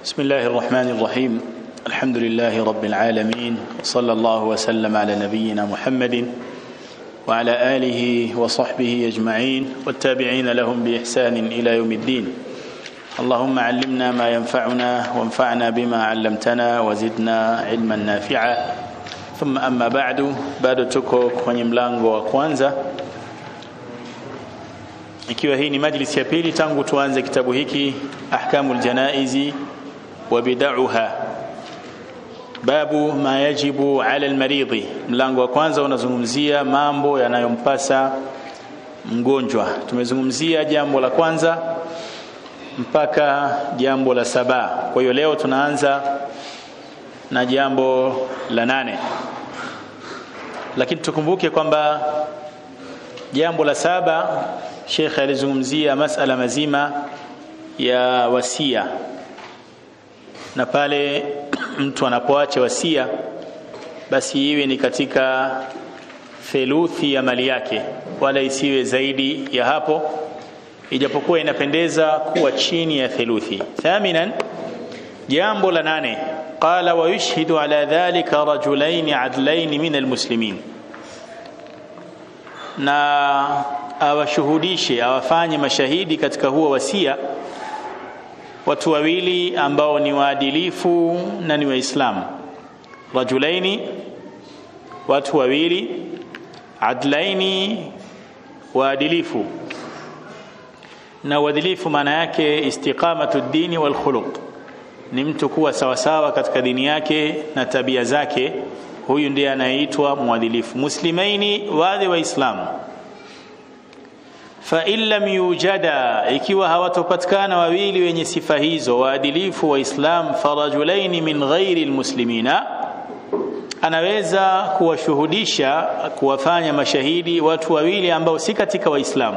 بسم الله الرحمن الرحيم الحمد لله رب العالمين وصلى الله وسلم على نبينا محمد وعلى آله وصحبه أجمعين والتابعين لهم بإحسان إلى يوم الدين اللهم علمنا ما ينفعنا وانفعنا بما علمتنا وزدنا علما نافعا ثم أما بعد bado tuko kwenye mlango wa kwanza ikiwa hii ni majlisi ya pili tangu tuanze kitabu hiki ahkamul janaizi wa bid'aha babu ma yajibu ala almaridhi mlango wa kwanza unazungumzia mambo yanayompasa mgonjwa tumezungumzia jambo la kwanza mpaka jambo la saba kwa hiyo leo tunaanza na jambo la nane lakini tukumbuke kwamba jambo la saba Sheikh alizungumzia masala mazima ya wasia na pale mtu anapoacha wasia basi iwe ni katika theluthi ya mali yake wala isiwe zaidi ya hapo ijapokuwa inapendeza kuwa chini ya theluthi thaminan jambo la nane qala wa yushhidu ala dhalika rajulain adlain min almuslimin na awashuhudishe awafanye mashahidi katika huo wasia watu wawili ambao ni waadilifu na ni waislamu rajulaini watu wawili adlaini waadilifu na uadilifu maana yake istiqamatu dini wal khuluq ni mtu kuwa sawasawa katika dini yake na tabia zake huyu ndiye anayeitwa mwadilifu muslimaini wale waislamu fa in lam yujada ikiwa hawatopatikana wawili wenye sifa hizo waadilifu waislam farajulaini min ghairi almuslimina anaweza kuwashuhudisha kuwafanya mashahidi watu wawili ambao si katika waislamu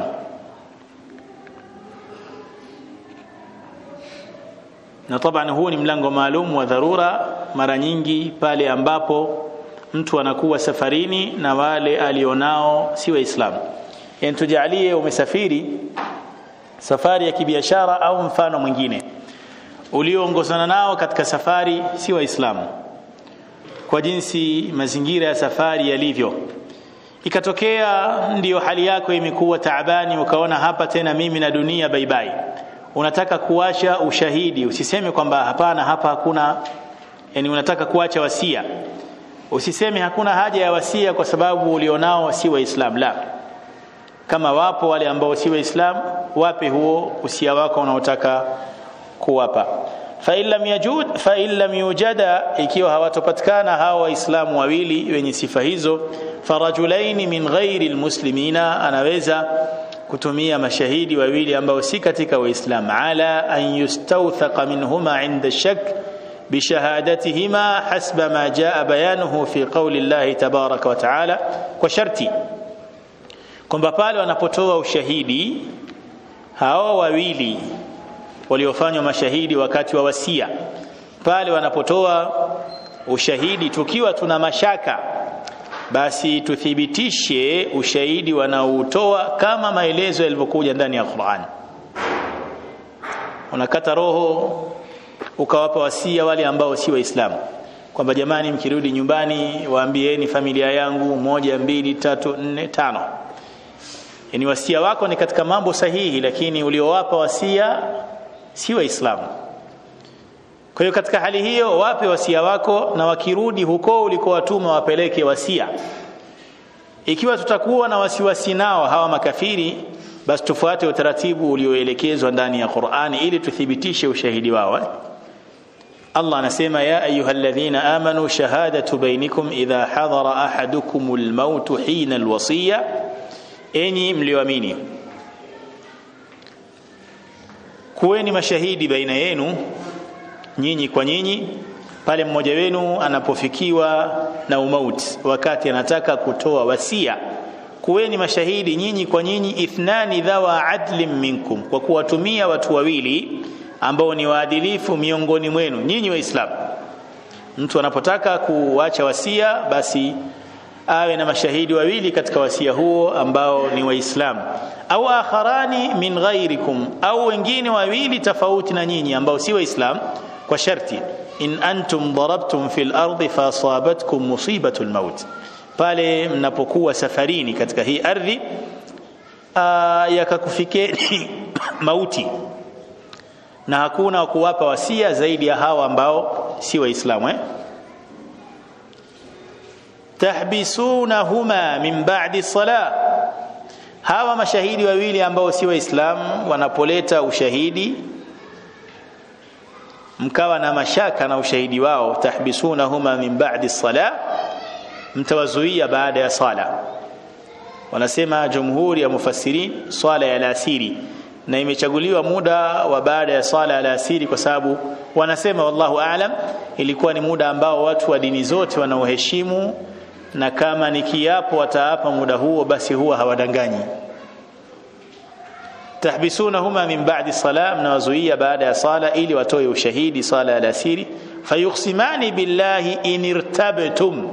na taban huu ni mlango maalum wa dharura mara nyingi pale ambapo mtu anakuwa safarini na wale alionao si waislamu yani tujalie umesafiri safari ya kibiashara au mfano mwingine ulioongozana nao katika safari si waislamu kwa jinsi mazingira ya safari yalivyo ikatokea ndiyo hali yako imekuwa taabani ukaona hapa tena mimi na dunia baibai unataka kuacha ushahidi usiseme kwamba hapana hapa hakuna yani unataka kuacha wasia usiseme hakuna haja ya wasia kwa sababu ulionao si waislam la kama wapo wale ambao si waislamu wape huo usia wako unaotaka kuwapa fa illam yajud fa illam yujada ikiwa hawatopatikana hawa waislamu wawili wenye sifa hizo farajulaini min ghairi almuslimina anaweza kutumia mashahidi wawili ambao si katika waislamu ala an yustawthaqa minhuma inda shak بشهادتهما حسب ما جاء بيانه في قول الله تبارك وتعالى وشرطي kwamba pale wanapotoa ushahidi hao wawili waliofanywa mashahidi wakati wa wasia pale wanapotoa ushahidi tukiwa tuna mashaka basi tuthibitishe ushahidi wanaoutoa kama maelezo yalivyokuja ndani ya Qur'an unakata roho ukawapa wasia wale ambao si waislamu kwamba jamani mkirudi nyumbani waambieni familia yangu moja mbili tatu nne tano yani wasia wako ni katika mambo sahihi lakini uliowapa wasia si waislamu kwa hiyo katika hali hiyo wape wasia wako na wakirudi huko ulikowatuma wapeleke wasia ikiwa tutakuwa na wasiwasi nao hawa makafiri basi tufuate utaratibu ulioelekezwa ndani ya Qur'ani ili tuthibitishe ushahidi wao Allah anasema ya ayyuhalladhina amanu shahadatu bainakum idha hadara ahadukumul maut hina alwasiya enyi mlioamini kuweni mashahidi baina yenu nyinyi kwa nyinyi pale mmoja wenu anapofikiwa na umauti wakati anataka kutoa wasia kuweni mashahidi nyinyi kwa nyinyi ithnani dhawa adlin minkum kwa kuwatumia watu wawili ambao ni waadilifu miongoni mwenu nyinyi waislamu mtu anapotaka kuacha wasia basi awe na mashahidi wawili katika wasia huo ambao ni waislamu au akharani min ghairikum au wengine wawili tofauti na nyinyi ambao si waislamu kwa sharti in antum darabtum fil ardi fasabatkum musibatu lmaut pale mnapokuwa safarini katika hii ardhi yakakufikeni mauti na hakuna wa kuwapa wasia zaidi ya hawa ambao si waislamu eh? tahbisunahuma min ba'di salah hawa mashahidi wawili ambao si waislamu wanapoleta ushahidi mkawa na mashaka na ushahidi wao tahbisunahuma min ba'di salah mtawazuia baada ya sala wanasema jumhuri ya mufassirin swala ya alasiri na imechaguliwa muda wa baada ya swala ya alasiri kwa sababu wanasema wallahu aalam ilikuwa ni muda ambao watu wa dini zote wanaoheshimu na kama ni kiapo wataapa muda huo basi huwa hawadanganyi tahbisunahuma min ba'di salah mnawazuia baada ya sala ili watoe ushahidi sala ya alasiri fayuksimani billahi in irtabtum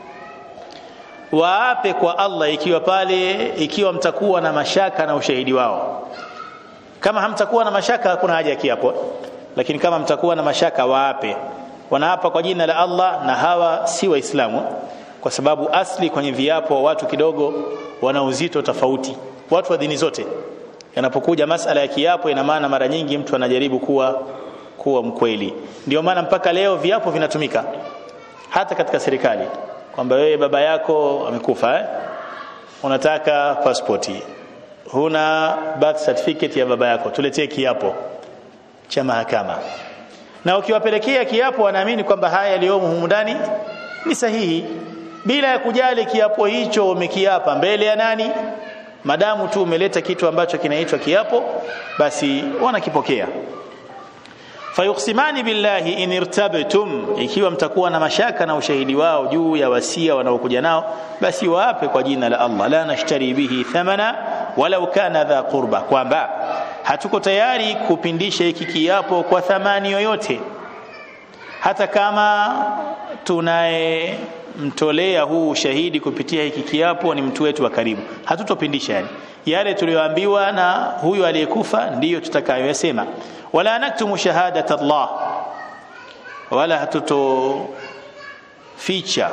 waape kwa Allah ikiwa pale ikiwa mtakuwa na mashaka na ushahidi wao kama hamtakuwa na mashaka hakuna haja ya kiapo lakini kama mtakuwa na mashaka waape wanaapa kwa jina la Allah na hawa si waislamu kwa sababu asli kwenye viapo watu kidogo wana uzito tofauti watu wa dini zote yanapokuja masala ya kiapo ina maana mara nyingi mtu anajaribu kuwa kuwa mkweli ndio maana mpaka leo viapo vinatumika hata katika serikali kwamba wewe baba yako amekufa eh? unataka pasipoti huna birth certificate ya baba yako tuletee kiapo cha mahakama na ukiwapelekea kiapo wanaamini kwamba haya yaliyomo humu ndani ni sahihi bila ya kujali kiapo hicho umekiapa mbele ya nani madamu tu umeleta kitu ambacho kinaitwa kiapo basi wanakipokea fayuksimani billahi in irtabtum ikiwa mtakuwa na mashaka na ushahidi wao juu ya wasia wanaokuja nao basi waape kwa jina la Allah la nashtari bihi thamana walau kana dha qurba kwamba hatuko tayari kupindisha hiki kiapo kwa thamani yoyote hata kama tunaye mtolea huu ushahidi kupitia hiki kiapo ni mtu wetu wa karibu hatutopindisha yani yale tuliyoambiwa na huyu aliyekufa ndiyo tutakayoyasema wala naktumu shahadat Allah wala hatutoficha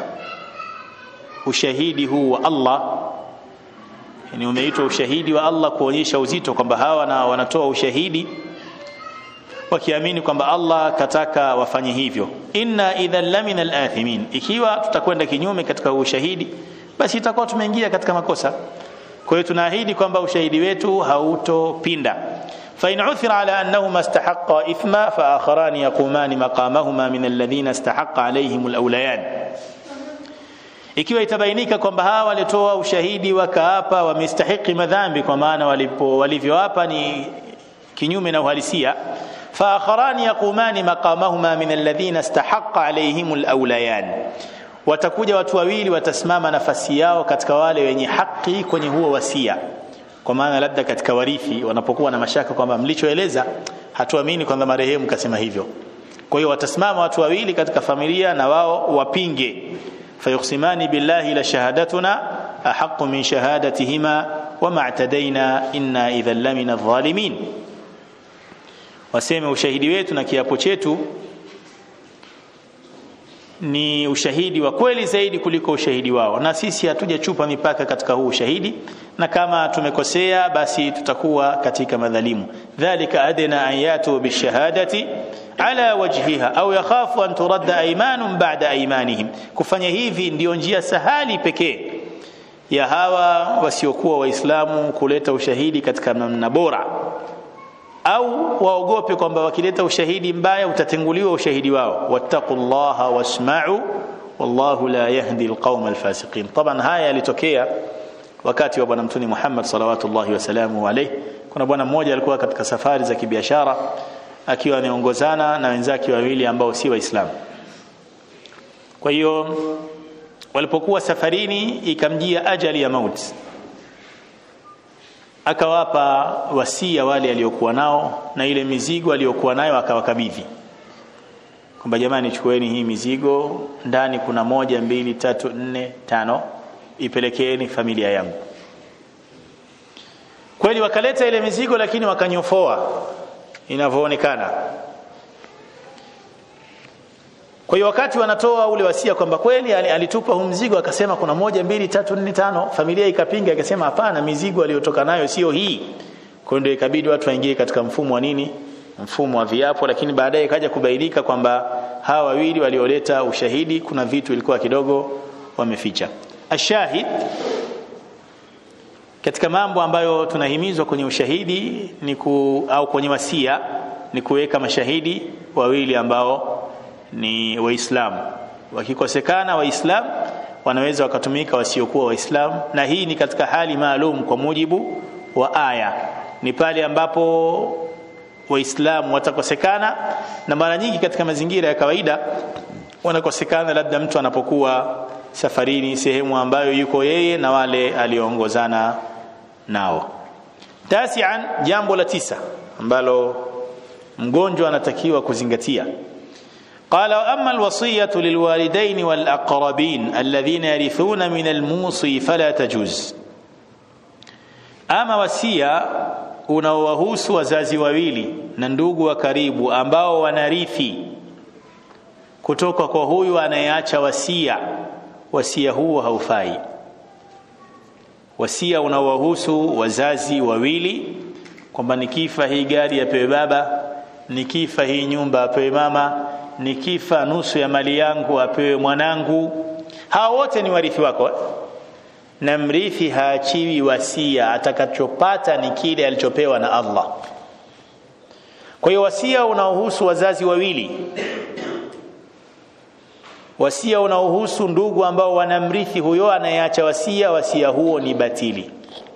ushahidi huu wa Allah yani umeitwa ushahidi wa Allah kuonyesha uzito kwamba hawa na wanatoa ushahidi wakiamini kwamba Allah kataka wafanye hivyo inna idhan lamina alathimin ikiwa tutakwenda kinyume katika ushahidi basi itakuwa tumeingia katika makosa kwa hiyo tunaahidi kwamba ushahidi wetu hautopinda فإن عثر على أنهما استحقا إثما فآخران يقومان مقامهما من الذين استحق عليهم الأوليان ikiwa itabainika kwamba hawa walitoa ushahidi wakaapa wamestahiki madhambi kwa maana walipo walivyoapa ni kinyume na uhalisia فآخران يقومان مقامهما من الذين استحق عليهم الأوليان watakuja watu wawili watasimama nafasi yao katika wale wenye haki kwenye huo wasia kwa maana labda katika warithi wanapokuwa na mashaka kwamba mlichoeleza hatuamini kwamba marehemu kasema hivyo kwa hiyo watasimama watu wawili katika familia na wao wapinge fayuksimani billahi la shahadatuna ahaqu min shahadatihima wama atadaina inna idhan lamina adh-dhalimin waseme ushahidi wetu na kiapo chetu ni ushahidi wa kweli zaidi kuliko ushahidi wao na sisi hatujachupa mipaka katika huu ushahidi na kama tumekosea basi tutakuwa katika madhalimu dhalika adna an yatu bishahadati ala wajhiha au yakhafu an turadda aymanun ba'da aymanihim kufanya hivi ndiyo njia sahali pekee ya hawa wasiokuwa waislamu kuleta ushahidi katika namna bora au waogope kwamba wakileta ushahidi mbaya utatenguliwa ushahidi wao wattaqullaha wasma'u wallahu la yahdi alqauma alfasiqin taban haya yalitokea wakati wa bwana mtume Muhammad salawatullahi wasalamu alayhi kuna bwana mmoja alikuwa katika safari za kibiashara akiwa anaongozana na wenzake wawili ambao si waislamu kwa hiyo walipokuwa safarini ikamjia ajali ya mauti akawapa wasia wale aliokuwa nao na ile mizigo aliyokuwa nayo akawakabidhi kwamba jamani chukueni hii mizigo ndani kuna moja mbili tatu nne tano ipelekeeni familia yangu kweli wakaleta ile mizigo lakini wakanyofoa inavyoonekana kwa hiyo wakati wanatoa ule wasia kwamba kweli alitupa huu mzigo akasema kuna moja mbili tatu nne tano familia ikapinga ikasema hapana mizigo aliyotoka nayo sio hii kwa ndio ikabidi watu waingie katika mfumo wa nini mfumo wa viapo lakini baadaye ikaja kubainika kwamba hawa wawili walioleta ushahidi kuna vitu ilikuwa kidogo wameficha ashahid katika mambo ambayo tunahimizwa kwenye ushahidi ni ku, au kwenye wasia ni kuweka mashahidi wawili ambao ni waislamu wakikosekana waislamu wanaweza wakatumika wasiokuwa waislamu na hii ni katika hali maalum kwa mujibu wa aya ni pale ambapo waislamu watakosekana na mara nyingi katika mazingira ya kawaida wanakosekana labda mtu anapokuwa safarini sehemu ambayo yuko yeye na wale alioongozana nao tasian jambo la tisa ambalo mgonjwa anatakiwa kuzingatia قال واما الوصيه للوالدين والاقربين الذين يرثون من الموصي فلا تجوز ama wasia unaowahusu wazazi wawili na ndugu wa karibu ambao wanarithi kutoka kwa huyu anayeacha wasia wasia huo haufai wasia unaowahusu wazazi wawili kwamba nikifa hii gari apewe baba nikifa hii nyumba apewe mama nikifa nusu ya mali yangu apewe mwanangu hawa wote ni warithi wako na mrithi haachiwi wasia atakachopata ni kile alichopewa na Allah kwa hiyo wasia unaohusu wazazi wawili wasia unaohusu ndugu ambao wanamrithi huyo anayeacha wasia wasia huo ni batili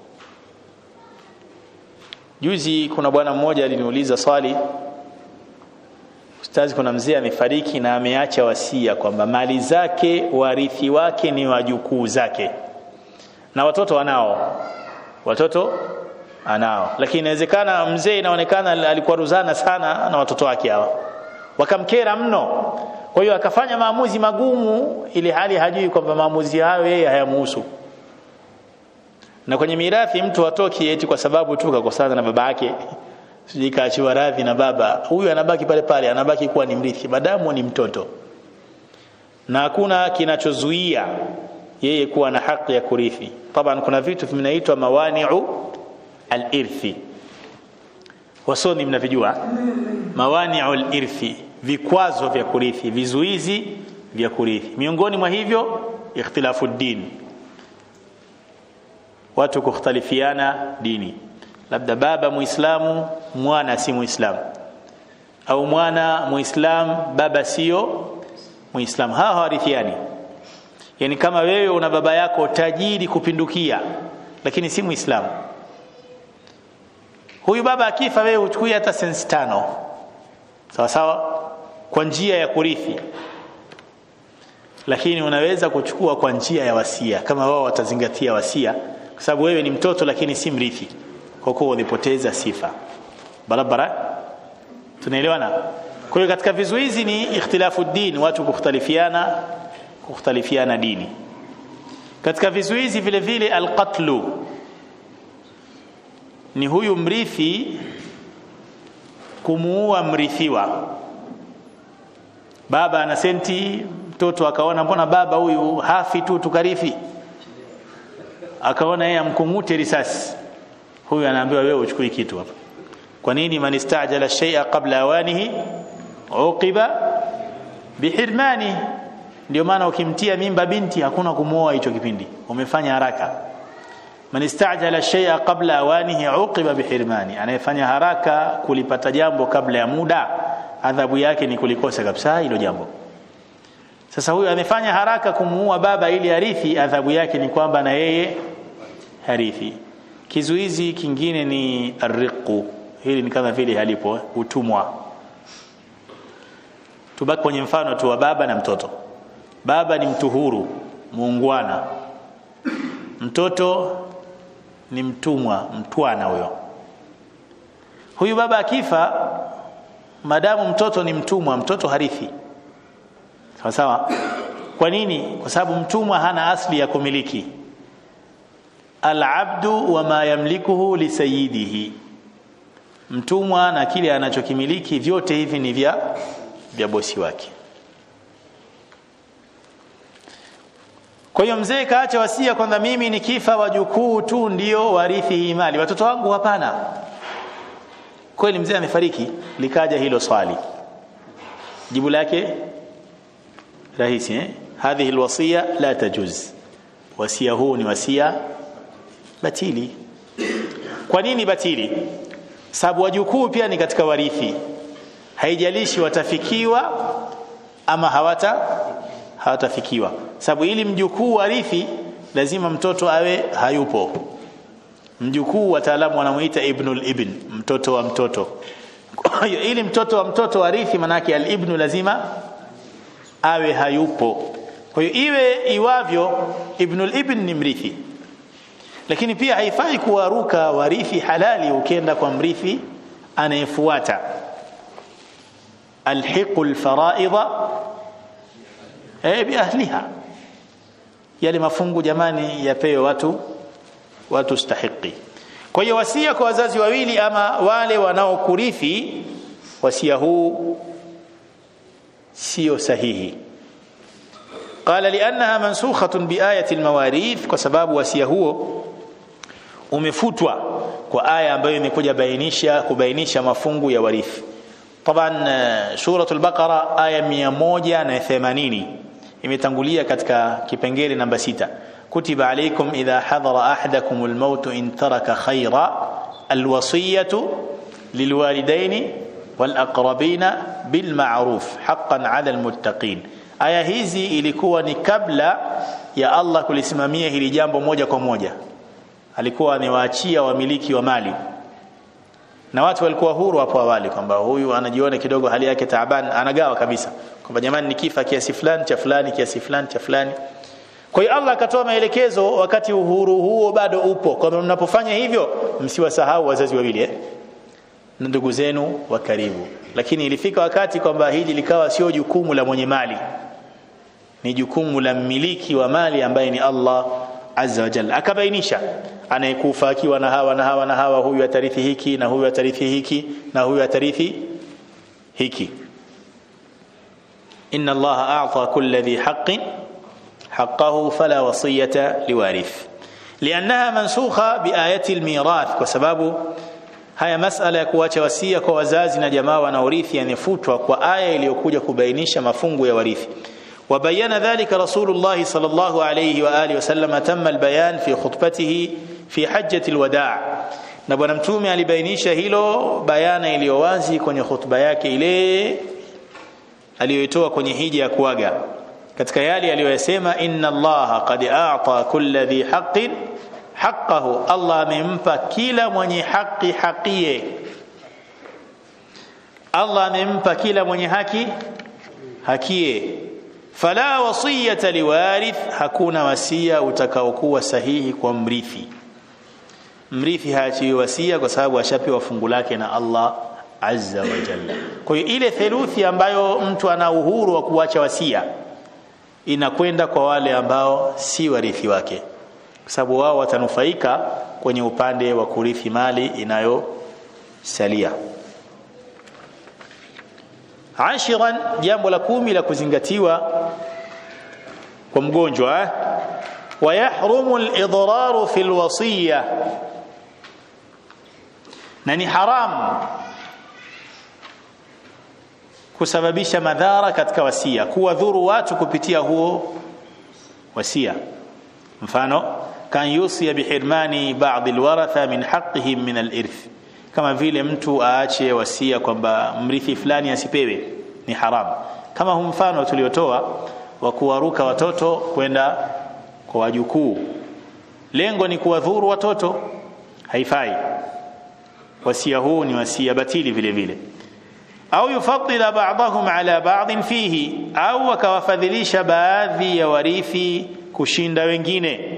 juzi kuna bwana mmoja aliniuliza swali ustazi kuna mzee amefariki na ameacha wasia kwamba mali zake warithi wake ni wajukuu zake na watoto anao watoto anao lakini inawezekana mzee inaonekana alikuwa ruzana sana na watoto wake hawa wakamkera mno kwa hiyo akafanya maamuzi magumu ili hali hajui kwamba maamuzi hayo yeye hayamuhusu na kwenye mirathi mtu atoki eti kwa sababu tu kakosana na baba yake sijui kaachiwa radhi na baba huyu anabaki pale pale anabaki kuwa ni mrithi madamu ni mtoto na hakuna kinachozuia yeye kuwa na haki ya kurithi taban kuna vitu vinaitwa mawani'u al-irthi wasomi mnavijua mawani'u al-irthi vikwazo vya kurithi vizuizi vya kurithi miongoni mwa hivyo ikhtilafu din watu kukhtalifiana dini labda baba muislamu mwana si muislamu au mwana muislamu baba sio muislamu hawa hawarithiani yani kama wewe una baba yako tajiri kupindukia lakini si muislamu huyu baba akifa wewe uchukui hata sensi tano sawa sawa kwa njia ya kurithi lakini unaweza kuchukua kwa njia ya wasia kama wao watazingatia wasia kwa sababu wewe ni mtoto lakini si mrithi kwa kuwa ulipoteza sifa barabara tunaelewana kwa hiyo katika vizuizi ni ikhtilafu din watu kukhtalifiana kukhtalifiana dini katika vizuizi vile vile alqatlu ni huyu mrithi kumuua mrithiwa baba ana senti mtoto akaona mbona baba huyu hafi tu tukarithi akaona yeye amkungute risasi huyu anaambiwa wewe uchukui kitu hapa kwa nini man istajala shay'a qabla awanihi uqiba bihirmani ndio maana ukimtia mimba binti hakuna kumuoa hicho kipindi umefanya haraka man istajala shay'a qabla awanihi uqiba bihirmani anayefanya haraka kulipata jambo kabla ya muda adhabu yake ni kulikosa kabisa hilo jambo sasa huyu amefanya haraka kumuua baba ili arithi adhabu yake ni kwamba na yeye harithi kizuizi kingine ni arriqu hili ni kama vile halipo utumwa tubaki kwenye mfano tu wa baba na mtoto baba ni mtu huru muungwana mtoto ni mtumwa mtwana huyo huyu baba akifa madamu mtoto ni mtumwa mtoto harithi sawa sawa kwa nini kwa sababu mtumwa hana asli ya kumiliki alabdu wama yamlikuhu lisayidihi mtumwa na kile anachokimiliki vyote hivi ni vya vya bosi wake kwa hiyo mzee kaacha wasia kwamba mimi nikifa wajukuu tu ndio warithi hii mali watoto wangu hapana kweli mzee amefariki likaja hilo swali jibu lake rahisi eh hadhihi alwasiya la tajuz wasia huu ni wasia batili kwa nini batili sababu wajukuu pia ni katika warithi haijalishi watafikiwa ama hawata hawatafikiwa sababu ili mjukuu warithi lazima mtoto awe hayupo mjukuu wataalamu wanamuita ibnul ibn mtoto wa mtoto kwa hiyo ili mtoto wa mtoto warithi manake al-ibnu lazima awe hayupo kwa hiyo iwe iwavyo ibnul ibn ni mrithi lakini pia haifai kuwaruka warithi halali ukienda kwa mrithi anayefuata alhiqu alfaraidha eh bi ahliha yale mafungu jamani yapewe watu watu stahiki kwa hiyo wasia kwa wazazi wawili ama wale wanaokurithi wasia huu sio sahihi قال لانها منسوخه بايه المواريث kwa sababu wasia huo umefutwa kwa aya ambayo imekuja bainisha kubainisha mafungu ya warithi طبعا سوره البقره aya 180 imetangulia katika kipengele namba sita كتب عليكم إذا حضر أحدكم الموت إن ترك خيرا الوصية للوالدين والأقربين بالمعروف حقا على المتقين aya hizi ilikuwa ni kabla ya Allah kulisimamia hili jambo moja kwa moja alikuwa amewaachia wamiliki wa mali na watu walikuwa huru hapo awali kwamba huyu anajiona kidogo hali yake taaban anagawa kabisa kwamba jamani nikifa kiasi fulani cha fulani kiasi fulani cha fulani kwa hiyo Allah akatoa maelekezo wakati uhuru huo bado upo kwamba mnapofanya hivyo msiwasahau wazazi wawili eh? na ndugu zenu wa karibu lakini ilifika wakati kwamba hili likawa sio jukumu la mwenye mali ni jukumu la mmiliki wa mali ambaye ni Allah azza wa jalla akabainisha anayekufa akiwa na hawa na hawa na hawa huyu atarithi hiki na huyu atarithi hiki na huyu atarithi hiki inna Allah a'ta kulli dhi haqqin حقه فلا وصية لوارث لأنها منسوخة بآية الميراث وسبب haya masala ya kuacha wasia kwa wazazi na jamaa wanaorithi yanefutwa kwa aya iliyokuja kubainisha mafungu ya warithi وبين ذلك رسول الله صلى الله عليه وآله وسلم تم البيان في خطبته في حجة الوداع na bwana mtume alibainisha hilo bayana iliyo wazi kwenye khutba yake ile aliyoitoa kwenye hija ya kuaga katika yale aliyoyasema inna allaha qad a'ta kulli dhi haqqin haqqahu allah amempa kila mwenye haki hakie allah amempa kila mwenye haki hakie fala wasiyata liwarith hakuna wasia utakaokuwa sahihi kwa mrithi mrithi haachiwi wasia kwa sababu ashapewa fungu lake na allah azza wa jalla kwa hiyo ile theluthi ambayo mtu ana uhuru wa kuacha wasia inakwenda kwa wale ambao si warithi wake kwa sababu wao watanufaika kwenye upande wa kurithi mali inayosalia ashiran jambo la kumi la kuzingatiwa kwa mgonjwa eh? ويحرم الإضرار في الوصية na ni haram kusababisha madhara katika wasia kuwadhuru watu kupitia huo wasia mfano kan yusia bihirmani baadhi alwaratha min haqqihim min alirth kama vile mtu aache wasia kwamba mrithi fulani asipewe ni haram kama hu mfano tuliotoa wa kuwaruka watoto kwenda kwa wajukuu lengo ni kuwadhuru watoto haifai wasia huu ni wasia batili vile vile au yufaddila ba'dahum ala ba'din fihi au akawafadhilisha baadhi ya warithi kushinda wengine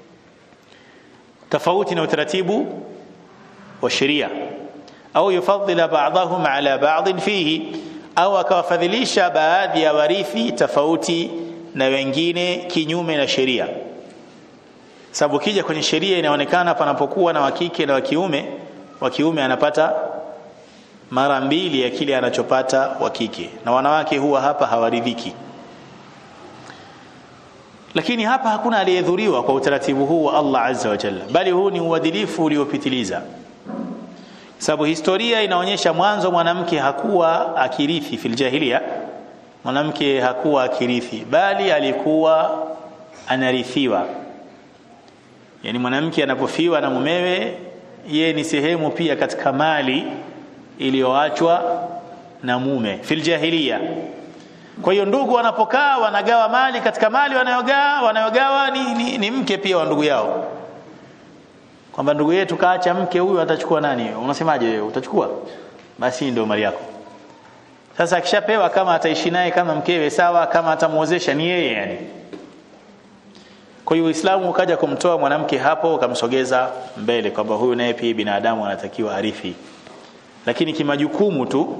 tofauti na utaratibu wa sheria au yufaddila ba'dahum ala ba'din fihi au akawafadhilisha baadhi ya warithi tofauti na wengine kinyume na sheria sababu kija kwenye sheria inaonekana panapokuwa na wakike na wakiume wa kiume anapata mara mbili ya kile anachopata wa kike na wanawake huwa hapa hawaridhiki lakini hapa hakuna aliyedhuriwa kwa utaratibu huu wa Allah azza wa jalla bali huu ni uadilifu uliopitiliza sababu historia inaonyesha mwanzo mwanamke hakuwa akirithi fil jahiliya mwanamke hakuwa akirithi bali alikuwa anarithiwa yani mwanamke anapofiwa na mumewe ye ni sehemu pia katika mali iliyoachwa na mume fil jahiliya kwa hiyo ndugu wanapokaa wanagawa mali katika mali wanayogawa wanayogawa ni, ni, ni mke pia wa ndugu yao kwamba ndugu yetu kaacha mke huyu atachukua nani unasemaje wewe utachukua basi ndio mali yako sasa akishapewa kama ataishi naye kama mkewe sawa kama atamuozesha ni yeye yani kwa hiyo Uislamu ukaja kumtoa mwanamke hapo ukamsogeza mbele kwamba huyu naye pia binadamu anatakiwa arithi lakini kimajukumu tu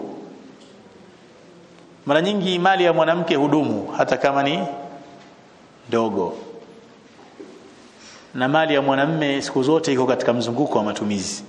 mara nyingi mali ya mwanamke hudumu hata kama ni dogo na mali ya mwanamme siku zote iko katika mzunguko wa matumizi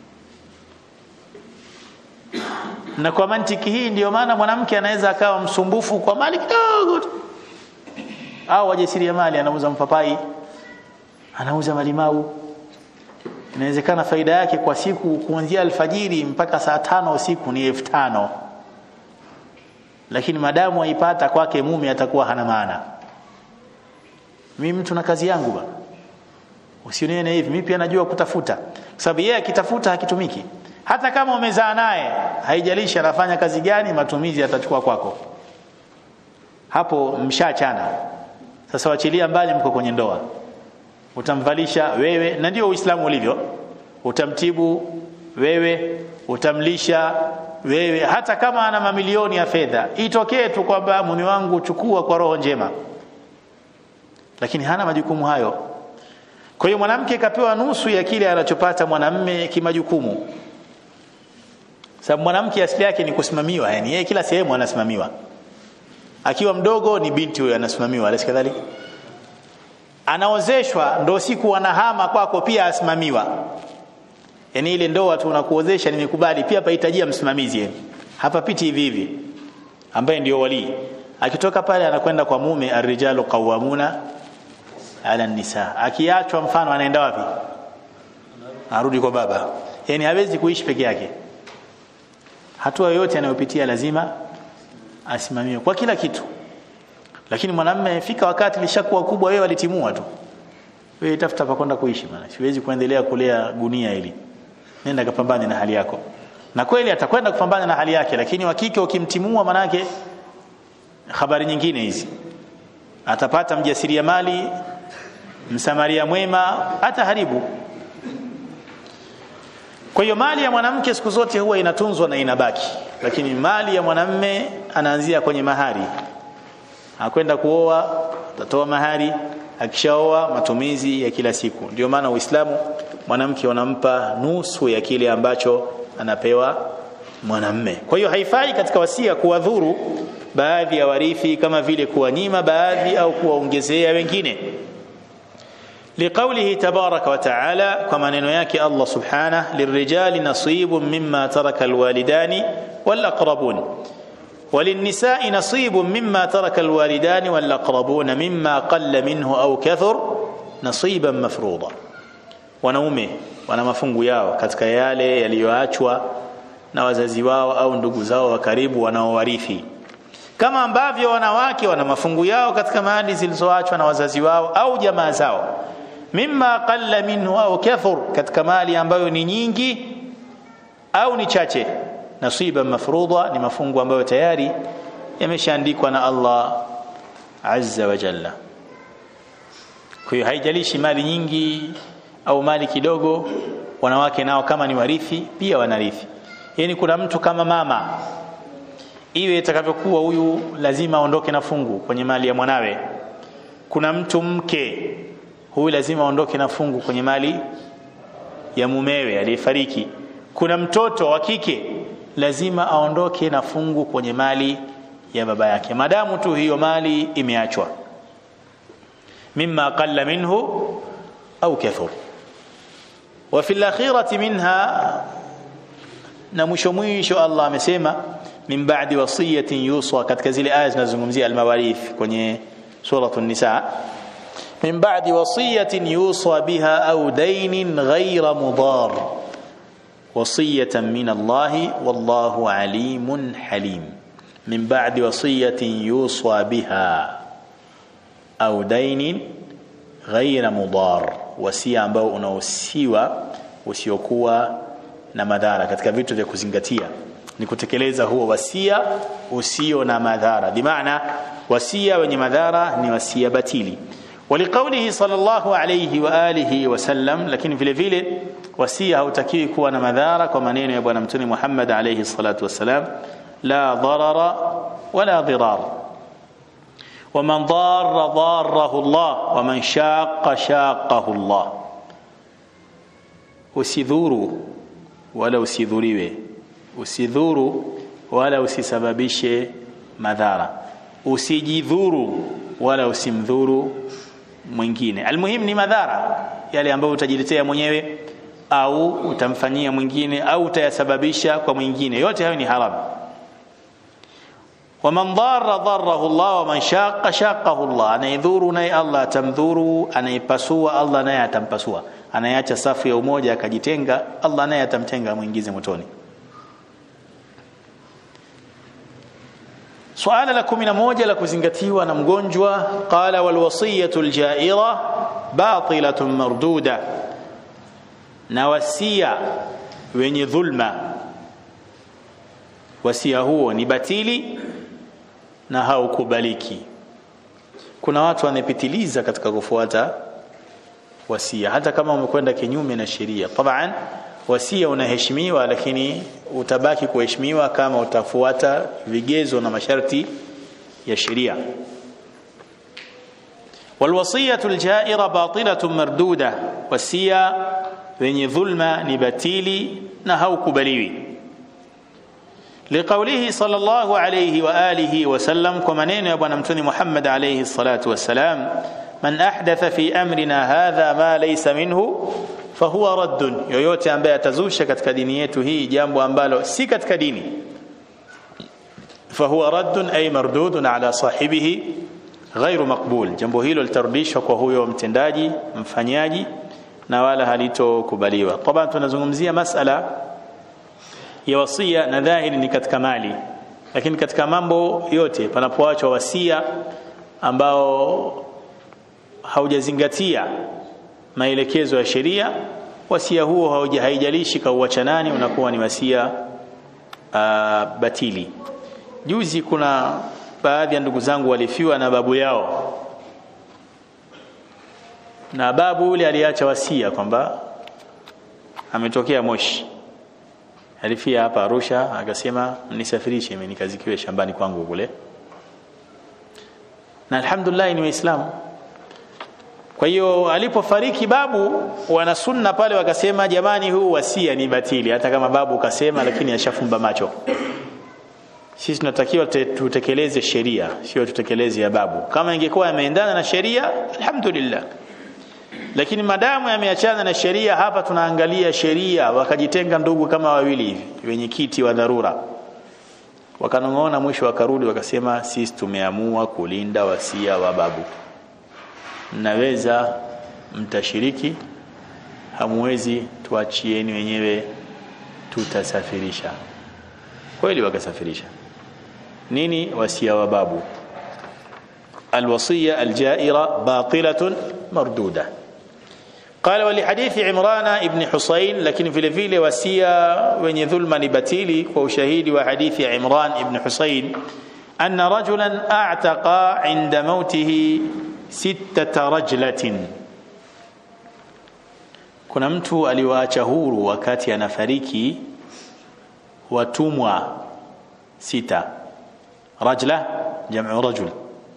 na kwa mantiki hii ndiyo maana mwanamke anaweza akawa msumbufu kwa mali kidogo tu au wajasiriamali anauza mpapai anauza malimau inawezekana faida yake kwa siku kuanzia alfajiri mpaka saa tano usiku ni elfu tano lakini madamu aipata kwake mume atakuwa hana maana mimi mtu na kazi yangu bana usionione hivi mimi pia najua kutafuta kwa sababu yeye akitafuta hakitumiki hata kama umezaa naye haijalishi anafanya kazi gani matumizi atachukua kwako hapo mshachana sasa wachilia mbali mko kwenye ndoa utamvalisha wewe na ndio uislamu ulivyo utamtibu wewe utamlisha wewe hata kama ana mamilioni ya fedha itokee tu kwamba mume wangu chukua kwa roho njema lakini hana majukumu hayo kwa hiyo mwanamke kapewa nusu ya kile anachopata mwanamme kimajukumu sababu mwanamke asili yake ni kusimamiwa yani yeye kila sehemu anasimamiwa akiwa mdogo ni binti huyo anasimamiwa alisi kadhalika anaozeshwa ndo siku anahama kwako pia asimamiwa yani ile ndoa tu unakuozesha nimekubali pia pahitajia msimamizi yani hapapiti hivi hivi ambaye ndio wali akitoka pale anakwenda kwa mume arrijalu qawamuna ala nisa akiachwa mfano anaenda wapi arudi kwa baba yani hawezi kuishi peke yake hatua yoyote anayopitia lazima asimamiwe kwa kila kitu lakini mwanamume fika wakati lishakuwa kubwa wewe alitimua tu wewe tafuta pa kwenda kuishi maana siwezi kuendelea kulea gunia hili nenda kapambane na hali yako na kweli atakwenda kupambana na hali yake lakini wakike ukimtimua manake habari nyingine hizi atapata mjasiriamali msamaria mwema hata haribu kwa hiyo mali ya mwanamke siku zote huwa inatunzwa na inabaki lakini mali ya mwanamme anaanzia kwenye mahari akwenda kuoa atatoa mahari akishaoa matumizi ya kila siku ndio maana uislamu mwanamke wanampa nusu ya kile ambacho anapewa mwanamme kwa hiyo haifai katika wasia kuwadhuru baadhi ya warithi kama vile kuwanyima baadhi au kuwaongezea wengine لقوله تبارك وتعالى كما نينو الله سبحانه للرجال نصيب مما ترك الوالدان والأقربون وللنساء نصيب مما ترك الوالدان والأقربون مما قل منه أو كثر نصيبا مفروضا wanaume wana mafungu yao katika yale yaliyoachwa na wazazi wao au ndugu zao wa karibu wanaowarithi kama ambavyo wanawake wana mafungu yao katika mali zilizoachwa na wazazi wao au jamaa zao mimma qalla minhu au kathur katika mali ambayo ni nyingi au ni chache nasiba mafrudha ni mafungu ambayo tayari yameshaandikwa na Allah azza wa jalla kwa hiyo haijalishi mali nyingi au mali kidogo wanawake nao kama ni warithi pia wanarithi yani kuna mtu kama mama iwe itakavyokuwa huyu lazima aondoke na fungu kwenye mali ya mwanawe kuna mtu mke huyu lazima aondoke na fungu kwenye mali ya mumewe aliyefariki kuna mtoto wa kike lazima aondoke na fungu kwenye mali ya baba yake madamu tu hiyo mali imeachwa mimma qalla minhu au kathur wa fil akhirati minha na mwisho mwisho Allah amesema min ba'di wasiyatin yusa katika zile aya zinazozungumzia almawarith kwenye suratul nisa min ba'di wasiyatin yusa biha au dainin ghayra mudar wasiyatan min Allah wallahu alimun halim min ba'di wasiyatin yusa biha au dainin ghayra mudar wasia ambao unahusiwa usiokuwa na madhara katika vitu vya kuzingatia ni kutekeleza huo wasia usio na madhara bimaana wasia wenye madhara ni wasia batili ولقوله صلى الله عليه واله وسلم lakini vile vile wasia hautakiwi kuwa na madhara kwa maneno ya bwana mtume Muhammad alayhi salatu wasalam la darara wala dirar ومن ضار ضاره الله ومن شاق شاقه الله usidhuru wala usidhuriwe usidhuru wala usisababishe madhara usijidhuru wala usimdhuru mwingine almuhim ni madhara yale ambayo utajiletea mwenyewe au utamfanyia mwingine au utayasababisha kwa mwingine yote hayo ni haramu waman dharra dharrahu Allah waman shaqqa shaqqahu Allah anayedhuru naye Allah atamdhuru anayepasua Allah naye atampasua anayeacha safu ya umoja akajitenga Allah naye atamtenga muingize motoni suala la 11 la kuzingatiwa na mgonjwa qala wal wasiyatu al ja'ira batilatun marduda na wasia wenye dhulma wasia huo ni batili na haukubaliki kuna watu wanapitiliza katika kufuata wasia hata kama umekwenda kinyume na sheria taban wasia unaheshimiwa lakini utabaki kuheshimiwa kama utafuata vigezo na masharti ya sheria والوصيه الجائره باطله مردوده wasia wenye dhulma ni batili na haukubaliwi لقوله صلى الله عليه واله وسلم كما نين يا ابن متني محمد عليه الصلاه والسلام من احدث في امرنا هذا ما ليس منه fahuwa raddun yoyote ambaye atazusha katika dini yetu hii jambo ambalo si katika dini fahuwa raddun ay mardudun ala sahibihi ghairu maqbul jambo hilo litarudishwa kwa huyo mtendaji mfanyaji na wala halitokubaliwa taban tunazungumzia masala ya wasia na dhahiri ni katika mali lakini katika mambo yote panapoachwa wasia ambao haujazingatia maelekezo ya sheria wasia huo haijalishi kauacha nani unakuwa ni wasia uh, batili juzi kuna baadhi ya ndugu zangu walifiwa na babu yao na babu yule aliacha wasia kwamba ametokea Moshi alifia hapa Arusha akasema mnisafirishe mimi nikazikiwe shambani kwangu kule na alhamdulillah ni waislamu kwa hiyo alipofariki babu wana sunna pale wakasema jamani huu wasia ni batili hata kama babu kasema lakini ashafumba macho sisi tunatakiwa tutekeleze sheria sio tutekeleze ya babu kama ingekuwa yameendana na sheria alhamdulillah lakini madamu yameachana na sheria hapa tunaangalia sheria wakajitenga ndugu kama wawili hivi wenye kiti wa dharura wakanong'ona mwisho wakarudi wakasema sisi tumeamua kulinda wasia wa babu mnaweza mtashiriki hamwezi tuachieni wenyewe tutasafirisha kweli wakasafirisha nini wasia wa babu الوصية الجائرة باطلة مردودة قال ولحديث عمران ابن حسين لكن في الفيل وسيا وين ظلم نبتيلي وشهيد وحديث عمران ابن حسين أن رجلا أعتق عند موته ستة رجلة kuna mtu aliwaacha huru wakati anafariki watumwa sita rajla jamu rajul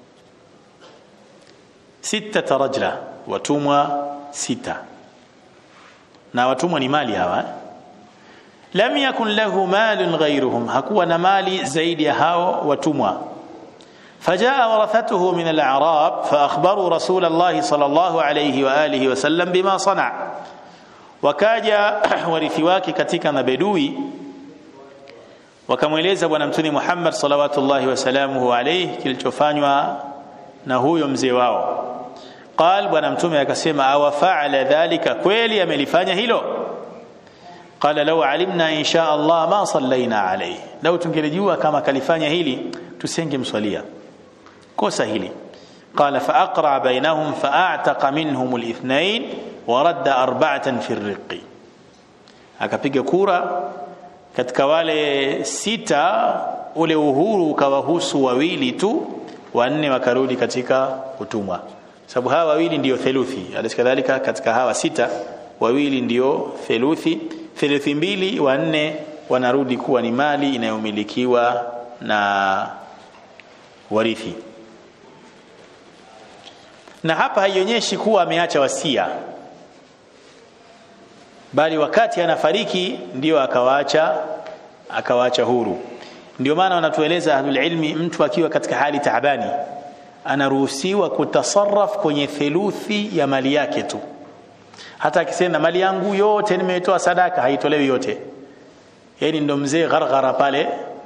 sita rajla watumwa sita na watumwa ni mali hawa lam yakun lahu malun ghayruhum hakuwa na mali zaidi ya hao watumwa فجاء ورثته من الأعراب فأخبروا رسول الله صلى الله عليه وآله وسلم بما صنع wakaja warithi wake katika mabedui wakamweleza bwana mtume Muhammad salawatullahi wasalamuhu alayhi kilichofanywa na huyo mzee wao qal bwana mtume akasema awa faala dhalika kweli amelifanya hilo qala law alimna insha Allah ma sallaina alayhi law tungelijua kama kalifanya hili tusingemswalia kosa hili قال فأقرع بينهم فأعتق منهم الاثنين ورد أربعة في الرق akapiga kura katika wale sita ule uhuru ukawahusu wawili tu wanne wakarudi katika utumwa sababu hawa wawili ndio theluthi alikadhalika katika hawa sita wawili ndio theluthi theluthi mbili wanne wanarudi kuwa ni mali inayomilikiwa na warithi na hapa haionyeshi kuwa ameacha wasia bali wakati anafariki ndio akawaacha akawaacha huru ndio maana wanatueleza ahlul ilmi mtu akiwa katika hali taabani anaruhusiwa kutasarraf kwenye theluthi ya mali yake tu hata akisema mali yangu yote nimetoa sadaka haitolewi yote yani ndo mzee gharghara pale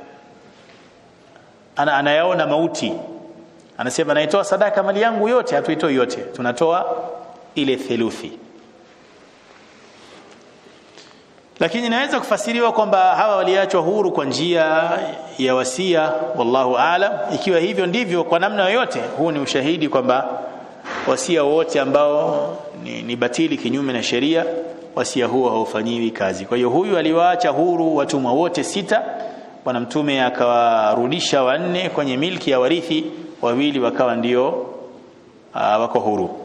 ana anayaona mauti anasema naitoa sadaka mali yangu yote hatuitoi yote tunatoa ile theluthi lakini inaweza kufasiriwa kwamba hawa waliachwa huru kwa njia ya wasia wallahu aalam ikiwa hivyo ndivyo kwa namna yoyote huu ni ushahidi kwamba wasia wote ambao ni, ni batili kinyume na sheria wasia huo haufanyiwi kazi kwa hiyo huyu aliwaacha huru watumwa wote sita bwana mtume akawarudisha wanne kwenye milki ya warithi wawili wakawa ndio uh, wako huru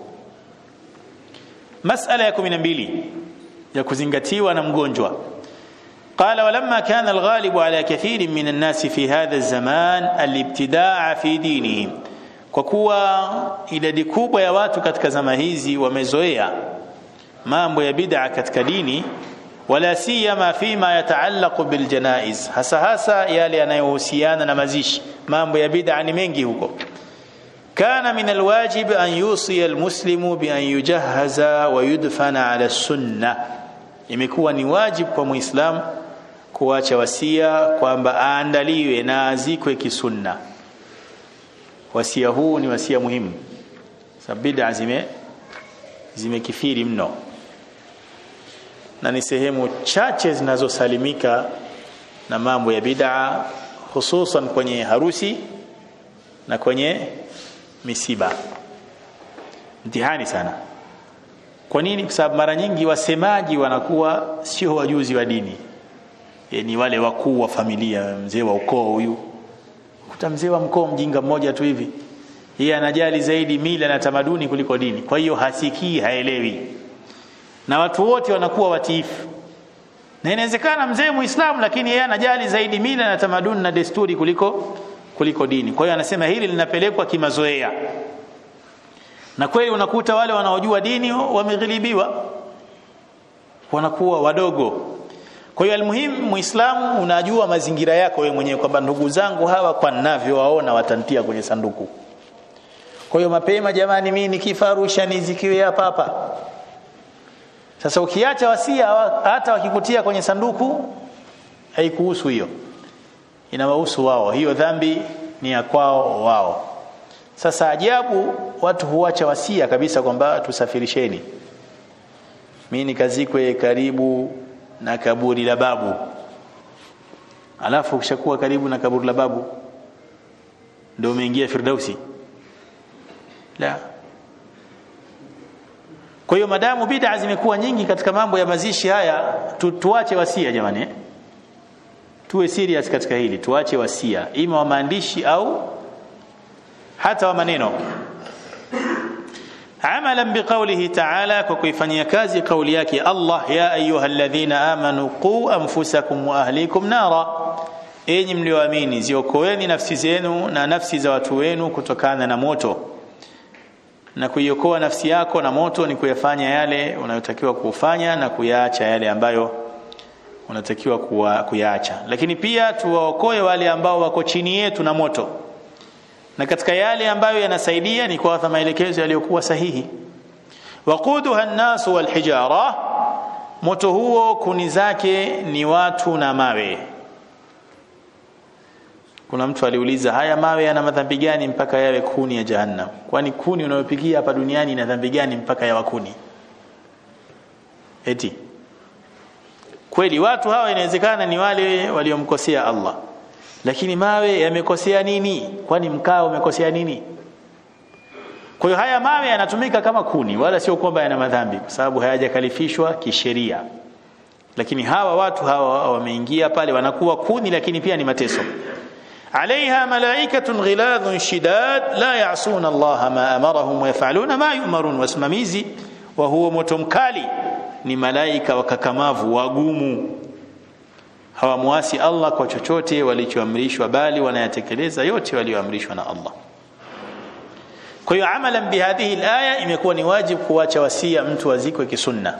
masala ya 12 ya kuzingatiwa na mgonjwa قال ولما كان الغالب على كثير من الناس في هذا الزمان الابتداع في دينهم kwa kuwa idadi kubwa ya watu katika zama hizi wamezoea mambo ya bid'a katika dini wala siyama fima yataallaqu biljanaiz hasa hasa yale yanayohusiana na mazishi mambo ya bid'a ni mengi huko كان من الواجب أن يوصي المسلم بأن يجهز ويدفن على السنة imekuwa ni wajibu kwa muislam kuacha wasia kwamba aandaliwe na azikwe kisunna wasia huu ni wasia muhimu sababu bid'a zime zimekithiri mno na ni sehemu chache zinazosalimika na mambo ya bid'a hususan kwenye harusi na kwenye misiba mtihani sana kwa nini kwa sababu mara nyingi wasemaji wanakuwa sio wajuzi wa dini e, ni wale wakuu wa familia mzee wa ukoo huyu kuta mzee wa mkoo mjinga mmoja tu hivi yeye anajali zaidi mila na tamaduni kuliko dini kwa hiyo hasikii haelewi na watu wote wanakuwa watiifu na inawezekana mzee muislamu lakini yeye anajali zaidi mila na tamaduni na desturi kuliko kuliko dini kwa hiyo anasema hili linapelekwa kimazoea na kweli unakuta wale wanaojua dini wameghilibiwa wanakuwa wadogo kwa hiyo almuhimu muislamu unajua mazingira yako wewe mwenyewe kwamba ndugu zangu hawa kwa ninavyowaona watantia kwenye sanduku kwa hiyo mapema jamani mimi nikifa Arusha nizikiwe hapa hapa sasa ukiacha wasia hata wakikutia kwenye sanduku haikuhusu hiyo inawahusu wao hiyo dhambi ni ya kwao wao sasa ajabu watu huacha wasia kabisa kwamba tusafirisheni mimi nikazikwe karibu na kaburi la babu alafu ukishakuwa karibu na kaburi la babu ndio umeingia firdausi la kwa hiyo madamu bid'a zimekuwa nyingi katika mambo ya mazishi haya tu, tuache wasia jamani eh? tuwe serious katika hili tuache wasia ima wa maandishi au hata wa maneno amalan biqaulihi ta'ala kwa kuifanyia kazi kauli yake Allah ya ayyuhalladhina amanu qu anfusakum wa ahlikum nara enyi mlioamini ziokoeni nafsi zenu na nafsi za watu wenu kutokana na moto na kuiokoa nafsi yako na moto ni kuyafanya yale unayotakiwa kufanya na kuyaacha yale ambayo unatakiwa kuyaacha lakini pia tuwaokoe wale ambao wako chini yetu na moto na katika yale ambayo yanasaidia ni kuwapa maelekezo yaliyokuwa sahihi waquduha an-nas wal-hijara moto huo kuni zake ni watu na mawe kuna mtu aliuliza haya mawe yana madhambi gani mpaka yawe kuni ya jahannam kwani kuni unayopikia hapa duniani ina dhambi gani mpaka yawa kuni eti kweli watu hawa inawezekana ni wale waliomkosea Allah lakini mawe yamekosea nini kwani mkaa umekosea nini kwa hiyo haya mawe yanatumika kama kuni wala sio kwamba yana madhambi kwa sababu hayajakalifishwa kisheria lakini hawa watu hawa wameingia pale wanakuwa kuni lakini pia ni mateso عليها ملائكة غلاظ شداد لا يعصون الله ما أمرهم ويفعلون ما يؤمرون wasimamizi wa huo moto mkali ni malaika wakakamavu wagumu hawamwasi Allah kwa chochote walichoamrishwa bali wanayatekeleza yote walioamrishwa na Allah kwa hiyo amalan bihadhihi alaya imekuwa ni wajibu kuacha wasia mtu azikwe kisunna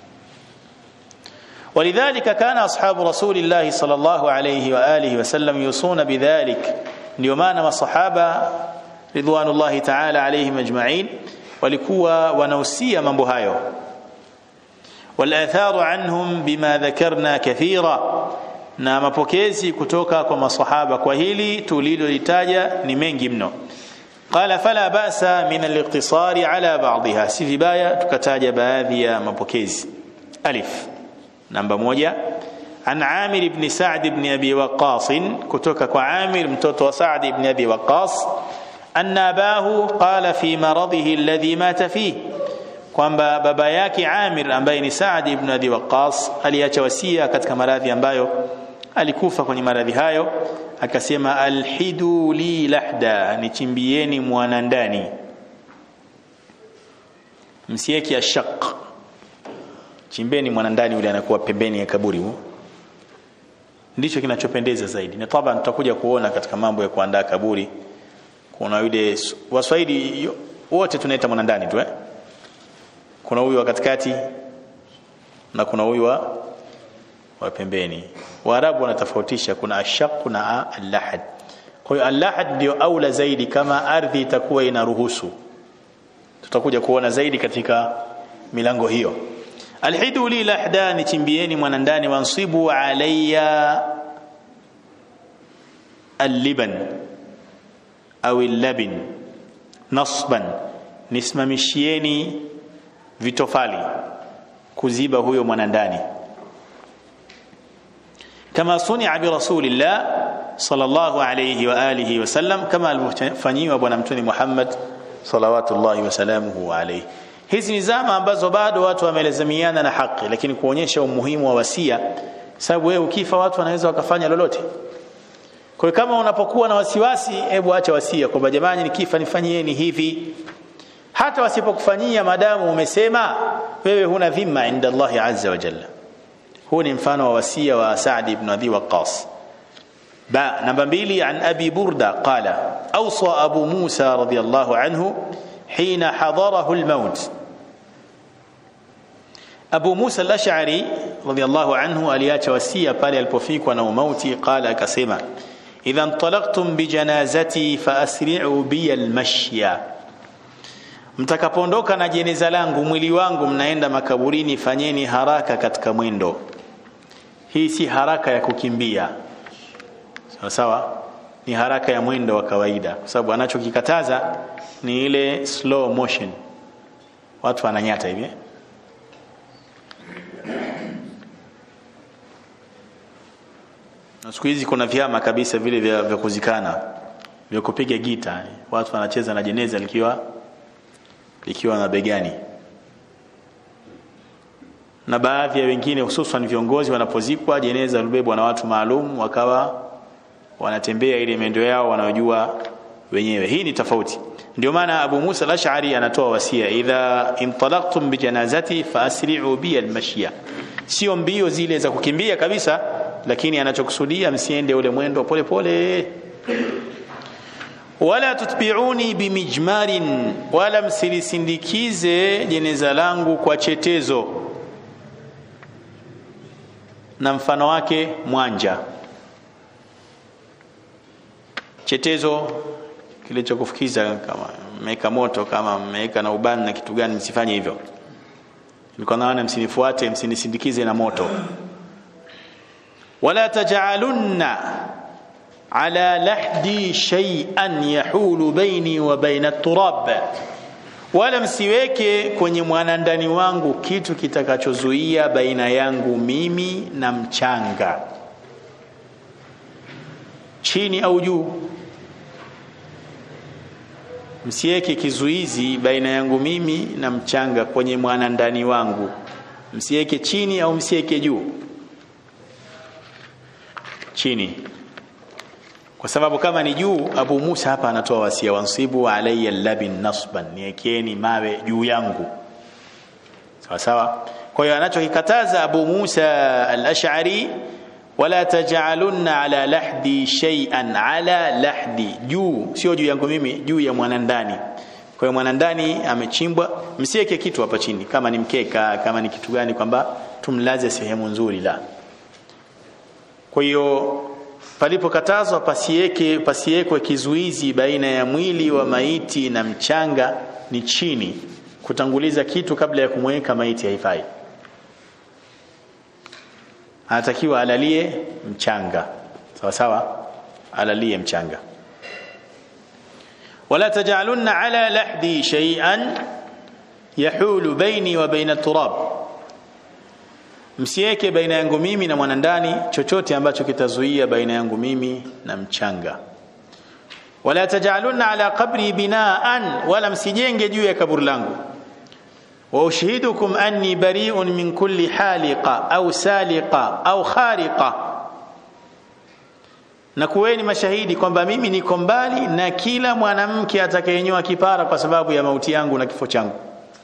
ولذلك كان أصحاب رسول الله صلى الله عليه وآله وسلم يوصون بذلك نيومان وصحابة رضوان الله تعالى عليهم أجمعين ولكوا ونوسيا من بهايو والآثار عنهم بما ذكرنا كثيرا na mapokezi kutoka kwa masahaba kwa hili tulilolitaja ni mengi mno qala fala ba'sa min al-iqtisari ala ba'dha si vibaya tukataja baadhi ya mapokezi alif namba moja an Amir ibn Sa'd ibn Abi Waqqas kutoka kwa Amir mtoto wa Sa'd ibn Abi Waqqas anna abahu qala fi maradhihi alladhi mata fihi kwamba baba yake Amir ambaye ni Sa'd ibn Abi Waqqas aliacha wasia katika maradhi ambayo alikufa kwenye maradhi hayo akasema alhidu li lahda nichimbieni mwana ndani msieki ashaq chimbeni mwana ndani yule anakuwa pembeni ya kaburi hu ndicho kinachopendeza zaidi na taban tutakuja kuona katika mambo ya kuandaa kaburi kuna yule waswahili wote tunaita mwana ndani tu eh kuna huyu wa katikati na kuna huyu wa wa pembeni waarabu wanatofautisha kuna ashaq na al-lahad kwa hiyo al-lahad ndio aula zaidi kama ardhi itakuwa inaruhusu tutakuja kuona zaidi katika milango hiyo alhidu li lahdani chimbieni mwana ndani wansibu alayya al-liban au al-labin nasban nisimamishieni vitofali kuziba huyo mwanandani kama sunia bi rasulillah sallallahu alayhi wa alihi wasallam kama alivyofanyiwa bwana mtume Muhammad salawatullahi wasalamuhu alayhi hizi ni zama ambazo bado watu wamelazimiana na haki lakini kuonyesha umuhimu wa wasia sababu wewe ukifa watu wanaweza wakafanya lolote kwa hiyo kama unapokuwa na wasiwasi hebu acha wasia kwamba jamani nikifa nifanyieni hivi hata wasipokufanyia madamu umesema wewe huna dhima inda Allah azza wa jalla huu ni mfano wa wasia wa Sa'd ibn Abi Waqqas ba namba mbili an Abi Burda qala awsa Abu Musa radiyallahu anhu hina hadarahu al-maut Abu Musa al-Ash'ari radiyallahu anhu aliacha wasia pale alipofikwa na umauti qala akasema idha intalaqtum bi janazati fa asri'u bi al-mashya mtakapoondoka na jeneza langu mwili wangu mnaenda makaburini fanyeni haraka katika mwendo hii si haraka ya kukimbia sawa sawa ni haraka ya mwendo wa kawaida kwa sababu anachokikataza ni ile slow motion watu wananyata hivi na siku hizi kuna vyama kabisa vile vya, vya kuzikana vya kupiga gita watu wanacheza na jeneza likiwa likiwa na begani na baadhi ya wengine hususan viongozi wanapozikwa jeneza libebwa na watu maalum wakawa wanatembea ile mendo yao wanayojua wenyewe hii ni tofauti ndio maana Abu Musa al-Ash'ari anatoa wasia idha intalaqtum bi janazati fa asri'u bi al-mashya sio mbio zile za kukimbia kabisa lakini anachokusudia msiende ule mwendo pole pole wala tutbi'uni bimijmarin wala msilisindikize jeneza langu kwa chetezo na mfano wake mwanja chetezo kilichokufukiza kama mmeweka moto kama mmeweka na ubani na kitu gani msifanye hivyo nilikuwa naona msinifuate msinisindikize na moto wala taj'alunna ala lahdi shay'an yahulu baini wa baina at-turab wala msiweke kwenye mwanandani wangu kitu kitakachozuia baina yangu mimi na mchanga chini au juu msiweke kizuizi baina yangu mimi na mchanga kwenye mwanandani wangu msiweke chini au msiweke juu chini kwa sababu kama ni juu Abu Musa hapa anatoa wasia wansibu alayya labin nasban niekeni mawe juu yangu sawa sawa kwa hiyo anachokikataza Abu Musa al-Ash'ari wala taj'alunna ala lahdi shay'an ala lahdi juu sio juu yangu mimi juu ya mwanandani kwa hiyo mwanandani amechimbwa msiweke kitu hapa chini kama ni mkeka kama ni kitu gani kwamba tumlaze sehemu nzuri la kwa hiyo palipokatazwa pasiweke pasiwekwe kizuizi baina ya mwili wa maiti na mchanga ni chini kutanguliza kitu kabla ya kumweka maiti haifai anatakiwa alalie mchanga sawa sawa alalie mchanga wala tajalunna ala lahdi shay'an yahulu baini wa baina turab msiweke baina yangu mimi na mwanandani chochote ambacho kitazuia baina yangu mimi na mchanga wala tajalunna ala qabri binaan wala msijenge juu ya kaburi langu wa ushhidukum anni bari'un min kulli haliqa au saliqa au khariqa na kuweni mashahidi kwamba mimi niko mbali na kila mwanamke atakayenyoa kipara kwa sababu ya mauti yangu na kifo changu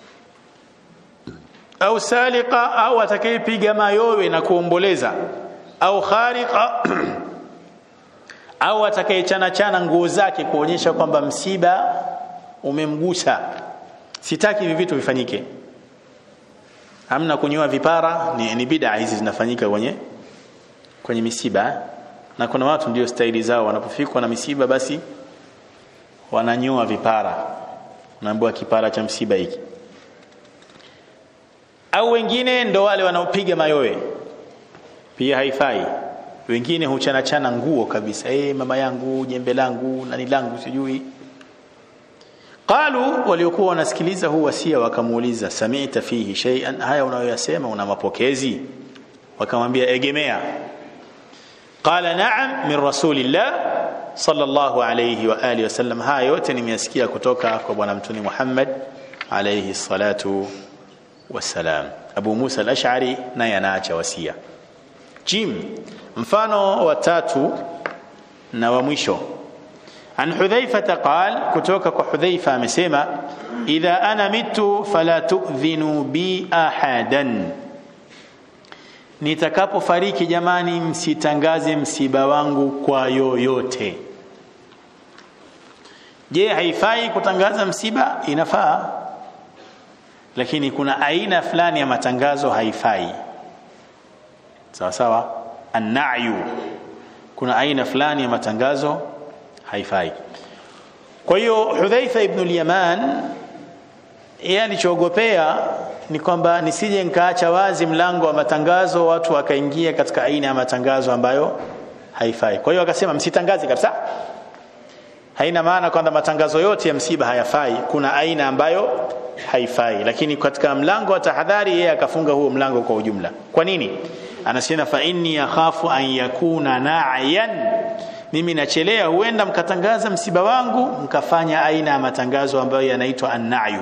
au saliqa au atakayepiga mayowe na kuomboleza au khariqa au atakayechana chana nguo zake kuonyesha kwamba msiba umemgusa sitaki hivi vitu vifanyike hamna kunyoa vipara ni, ni bid'a hizi zinafanyika kwenye kwenye misiba na kuna watu ndio staili zao wanapofikwa na misiba basi wananyoa vipara naambiwa kipara cha msiba hiki au wengine ndo wale wanaopiga mayowe pia haifai wengine huchana chana nguo kabisa eh mama yangu jembe langu nani langu sijui qalu waliokuwa wanasikiliza huu wasia wakamuuliza sami'ta fihi shay'an haya unayoyasema una mapokezi wakamwambia egemea qala na'am min rasulillah sallallahu alayhi wa alihi wasallam haya yote nimeyasikia kutoka kwa bwana mtume Muhammad alayhi salatu wasalam Abu Musa al-Ash'ari naye anaacha wasia jim mfano wa tatu na wa mwisho an hudhaifa qal kutoka kwa hudhaifa amesema idha ana mitu fala tu'dhinu bi ahadan nitakapofariki jamani msitangaze msiba wangu kwa yoyote je haifai kutangaza msiba inafaa lakini kuna aina fulani ya matangazo haifai sawa sawa an-na'yu kuna aina fulani ya matangazo haifai kwa hiyo Hudhaifa ibn al-Yaman yeye alichoogopea ni kwamba nisije nikaacha wazi mlango wa matangazo watu wakaingia katika aina ya matangazo ambayo haifai kwa hiyo akasema msitangaze kabisa haina maana kwamba matangazo yote ya msiba hayafai kuna aina ambayo haifai lakini katika mlango wa tahadhari yeye akafunga huo mlango kwa ujumla kwa nini anasema fa inni akhafu an yakuna na'yan mimi nachelea huenda mkatangaza msiba wangu mkafanya aina ya matangazo ambayo yanaitwa an-na'yu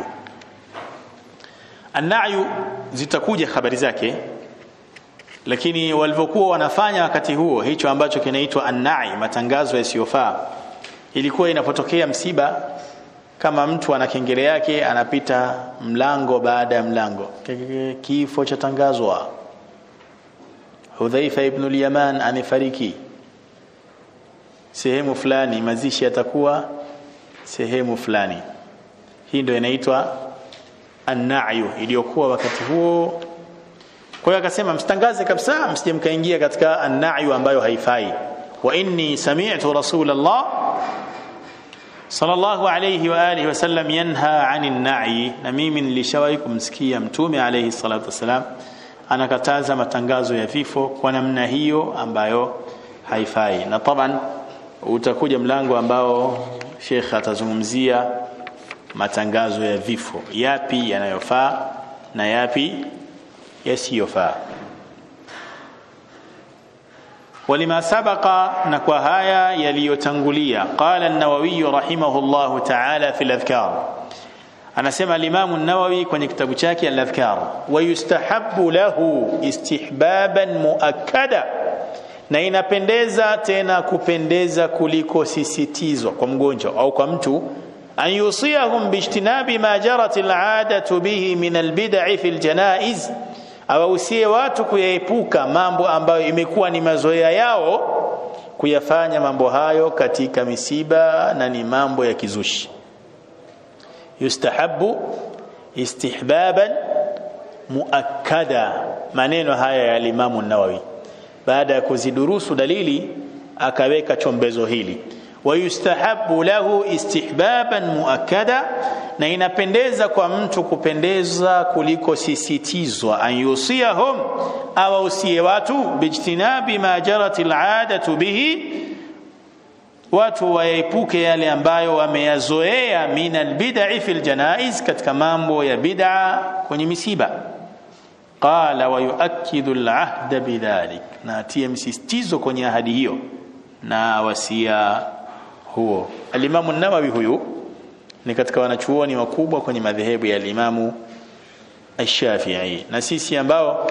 an-na'yu zitakuja habari zake lakini walivyokuwa wanafanya wakati huo hicho ambacho kinaitwa an-na'i matangazo yasiyofaa ilikuwa inapotokea msiba kama mtu ana kengele yake anapita mlango baada ya mlango kifo cha tangazwa Hudhaifa ibn al-Yaman amefariki sehemu fulani mazishi yatakuwa sehemu fulani hii ndio inaitwa an-na'yu iliyokuwa wakati huo kwa hiyo akasema msitangaze kabisa msije mkaingia katika an-na'yu ambayo haifai wa inni sami'tu rasulullah sallallahu alayhi wa alihi wasallam yanha 'anil na'i na mimi nilishawahi kumsikia mtume alayhi salatu wasalam anakataza matangazo ya vifo kwa namna hiyo ambayo haifai na taban utakuja mlango ambao Sheikh atazungumzia matangazo ya vifo yapi yanayofaa na yapi yasiyofaa ولما سبق نكوا هايا يليوتنغوليا قال النووي رحمه الله تعالى في الأذكار anasema al-Imam an-Nawawi kwenye kitabu chake al-Adhkar wa yustahabbu lahu istihbaban muakkada na inapendeza tena kupendeza kuliko sisitizo kwa mgonjwa au kwa mtu an yusiyahum bijtinabi ma jarat al-'adatu bihi min al-bid'i fi al-janaiz awahusie watu kuyaepuka mambo ambayo imekuwa ni mazoea yao kuyafanya mambo hayo katika misiba na ni mambo ya kizushi yustahabu istihbaban muakkada maneno haya ya Imamu Nawawi baada ya kuzidurusu dalili akaweka chombezo hili wayustahabu lahu istihbaban muakkada na inapendeza kwa mtu kupendeza kuliko sisitizwa an yusiyahum awausie watu bijtinabi ma jarat al'adatu bihi watu waepuke yale ambayo wameyazoea min albid'i fil janaiz katika mambo ya bid'a kwenye misiba qala wa yuakkidu al'ahda bidhalik na atie msisitizo kwenye ahadi hiyo na wasia huo alimamu nawawi huyu ni katika wanachuoni wakubwa kwenye madhehebu ya alimamu ash-Shafi'i na sisi ambao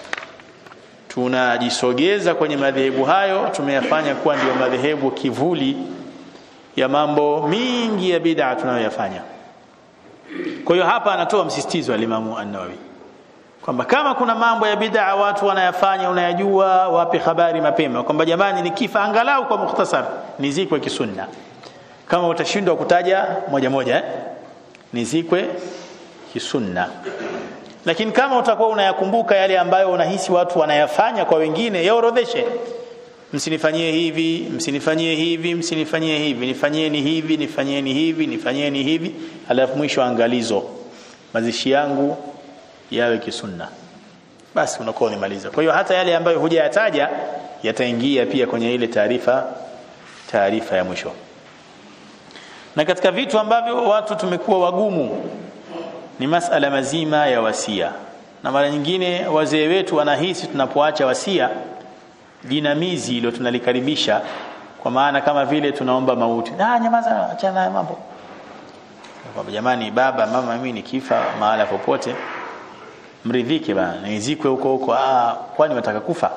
tunajisogeza kwenye madhehebu hayo tumeyafanya kuwa ndio madhehebu kivuli ya mambo mingi ya bid'a tunayoyafanya kwa hiyo hapa anatoa msisitizo alimamu an-Nawawi kwamba kama kuna mambo ya bid'a watu wanayafanya unayajua wape habari mapema kwamba jamani nikifa angalau kwa mukhtasar nizikwe kisunna kama utashindwa kutaja moja moja eh? nizikwe kisunna lakini kama utakuwa unayakumbuka yale ambayo unahisi watu wanayafanya kwa wengine yaorodheshe msinifanyie hivi msinifanyie hivi msinifanyie hivi nifanyieni hivi nifanyieni hivi nifanyieni hivi alafu mwisho angalizo mazishi yangu yawe kisunna basi unakuwa umemaliza kwa hiyo hata yale ambayo hujayataja yataingia pia kwenye ile taarifa taarifa ya mwisho na katika vitu ambavyo watu tumekuwa wagumu ni masala mazima ya wasia na mara nyingine wazee wetu wanahisi tunapoacha wasia jinamizi ilo tunalikaribisha kwa maana kama vile tunaomba mauti ah nyamaza achana na mambo kwa jamani baba mama mimi nikifa mahala popote mridhike bana nizikwe huko huko ah kwani wataka kufa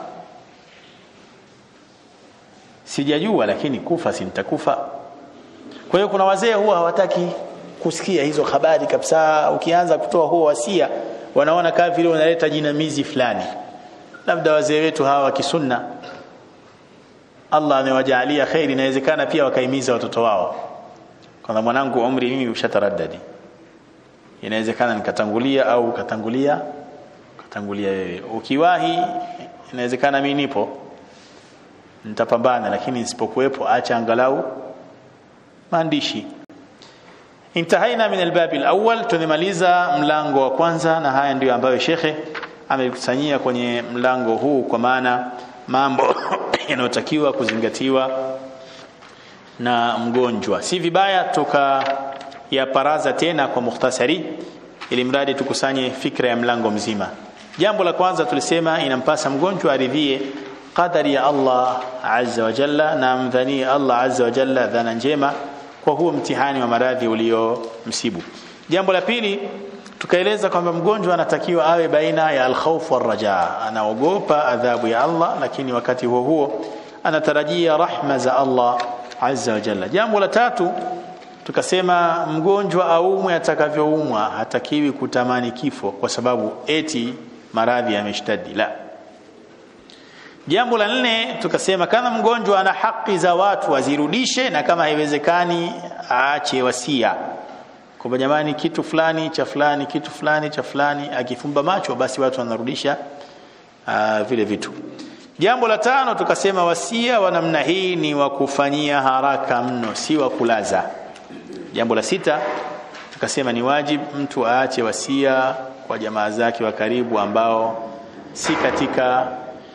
sijajua lakini kufa si nitakufa kwa hiyo kuna wazee huwa hawataki kusikia hizo habari kabisa ukianza kutoa huo wasia wanaona kama vile unaleta jinamizi fulani labda wazee wetu hawa wa kisunna Allah amewajalia khairi inawezekana pia wakaimiza watoto wao kwamba mwanangu umri mimi ushataraddadi inawezekana nikatangulia au ukatangulia katangulia wewe ukiwahi inawezekana mimi nipo nitapambana lakini nisipokuwepo acha angalau maandishi intahaina min albab alawwal tumemaliza mlango wa kwanza na haya ndiyo ambayo shekhe amekusanyia kwenye mlango huu kwa maana mambo yanayotakiwa kuzingatiwa na mgonjwa si vibaya tuka ya paraza tena kwa mukhtasari ili mradi tukusanye fikra ya mlango mzima jambo la kwanza tulisema inampasa mgonjwa aridhie qadari ya Allah azza wa jalla na amdhanie Allah azza wa jalla dhana njema kwa huo mtihani wa maradhi uliomsibu jambo la pili tukaeleza kwamba mgonjwa anatakiwa awe baina ya alkhawf warraja anaogopa adhabu ya Allah lakini wakati huo huo anatarajia rahma za Allah azza wa jalla jambo la tatu tukasema mgonjwa aumwe atakavyoumwa hatakiwi kutamani kifo kwa sababu eti maradhi yameshtadi la jambo la nne tukasema kama mgonjwa ana haki za watu azirudishe na kama haiwezekani aache wasia kwamba jamani kitu fulani cha fulani kitu fulani cha fulani akifumba macho basi watu wanarudisha uh, vile vitu jambo la tano tukasema wasia wa namna hii ni wa kufanyia haraka mno si wa kulaza jambo la sita tukasema ni wajib mtu aache wasia kwa jamaa zake wa karibu ambao si katika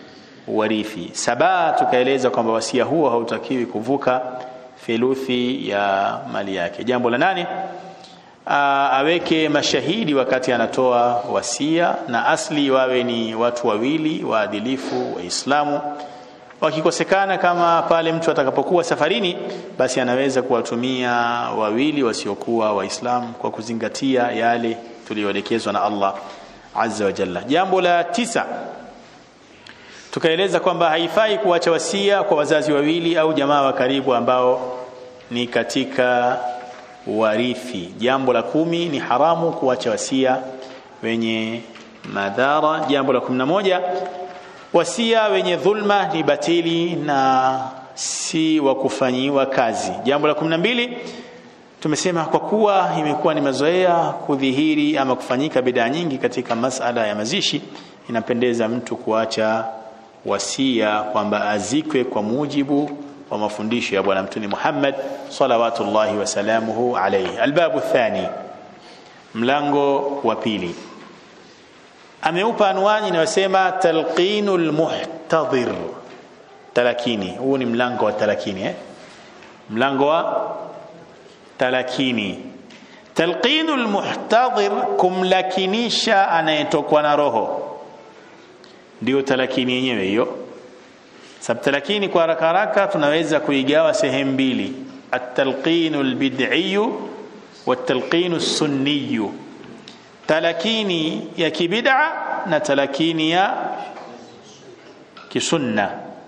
warithi saba tukaeleza kwamba wasia huo hautakiwi kuvuka theluthi ya mali yake jambo la nane Aa, aweke mashahidi wakati anatoa wasia na asli wawe ni watu wawili waadilifu waislamu wakikosekana kama pale mtu atakapokuwa safarini basi anaweza kuwatumia wawili wasiokuwa waislamu kwa kuzingatia yale tuliyoelekezwa na Allah azza wa jalla jambo la tisa tukaeleza kwamba haifai kuacha wasia kwa wazazi wawili au jamaa wa karibu ambao ni katika warithi jambo la kumi ni haramu kuacha wasia wenye madhara jambo la kumi na moja wasia wenye dhulma ni batili na si wa kufanyiwa kazi jambo la kumi na mbili tumesema kwa kuwa imekuwa ni mazoea kudhihiri ama kufanyika bidaa nyingi katika masala ya mazishi inapendeza mtu kuacha wasia kwamba azikwe kwa mujibu wa mafundisho ya bwana mtume Muhammad salawatullahi wasalamuhu alayhi albabu thani mlango wa pili ameupa anwani inayosema talqinul muhtadhir talakini huu ni mlango wa talakini eh? mlango wa talakini talqinul muhtadhir kumlakinisha anayetokwa na roho ndio talakini yenyewe hiyo sababu talakini kwa haraka haraka tunaweza kuigawa sehemu mbili at-talqinu al-bid'i wa at-talqinu as-sunni talakini ya kibid'a na talakini ya kisunna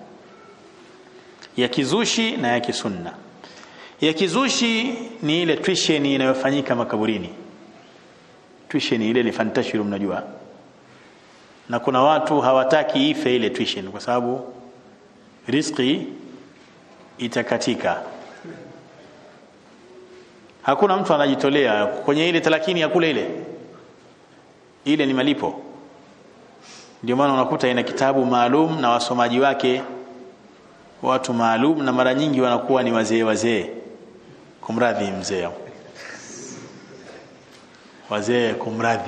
ya kizushi na ya kisunna ya kizushi ni ile tuition inayofanyika makaburini tuition ile ni fantashiru mnajua na kuna watu hawataki ife ile tuition kwa sababu riziki itakatika hakuna mtu anajitolea kwenye ile talakini ya kule ile ile ni malipo ndio maana unakuta ina kitabu maalum na wasomaji wake watu maalum na mara nyingi wanakuwa ni wazee wazee kumradhi mzee wazee kumradhi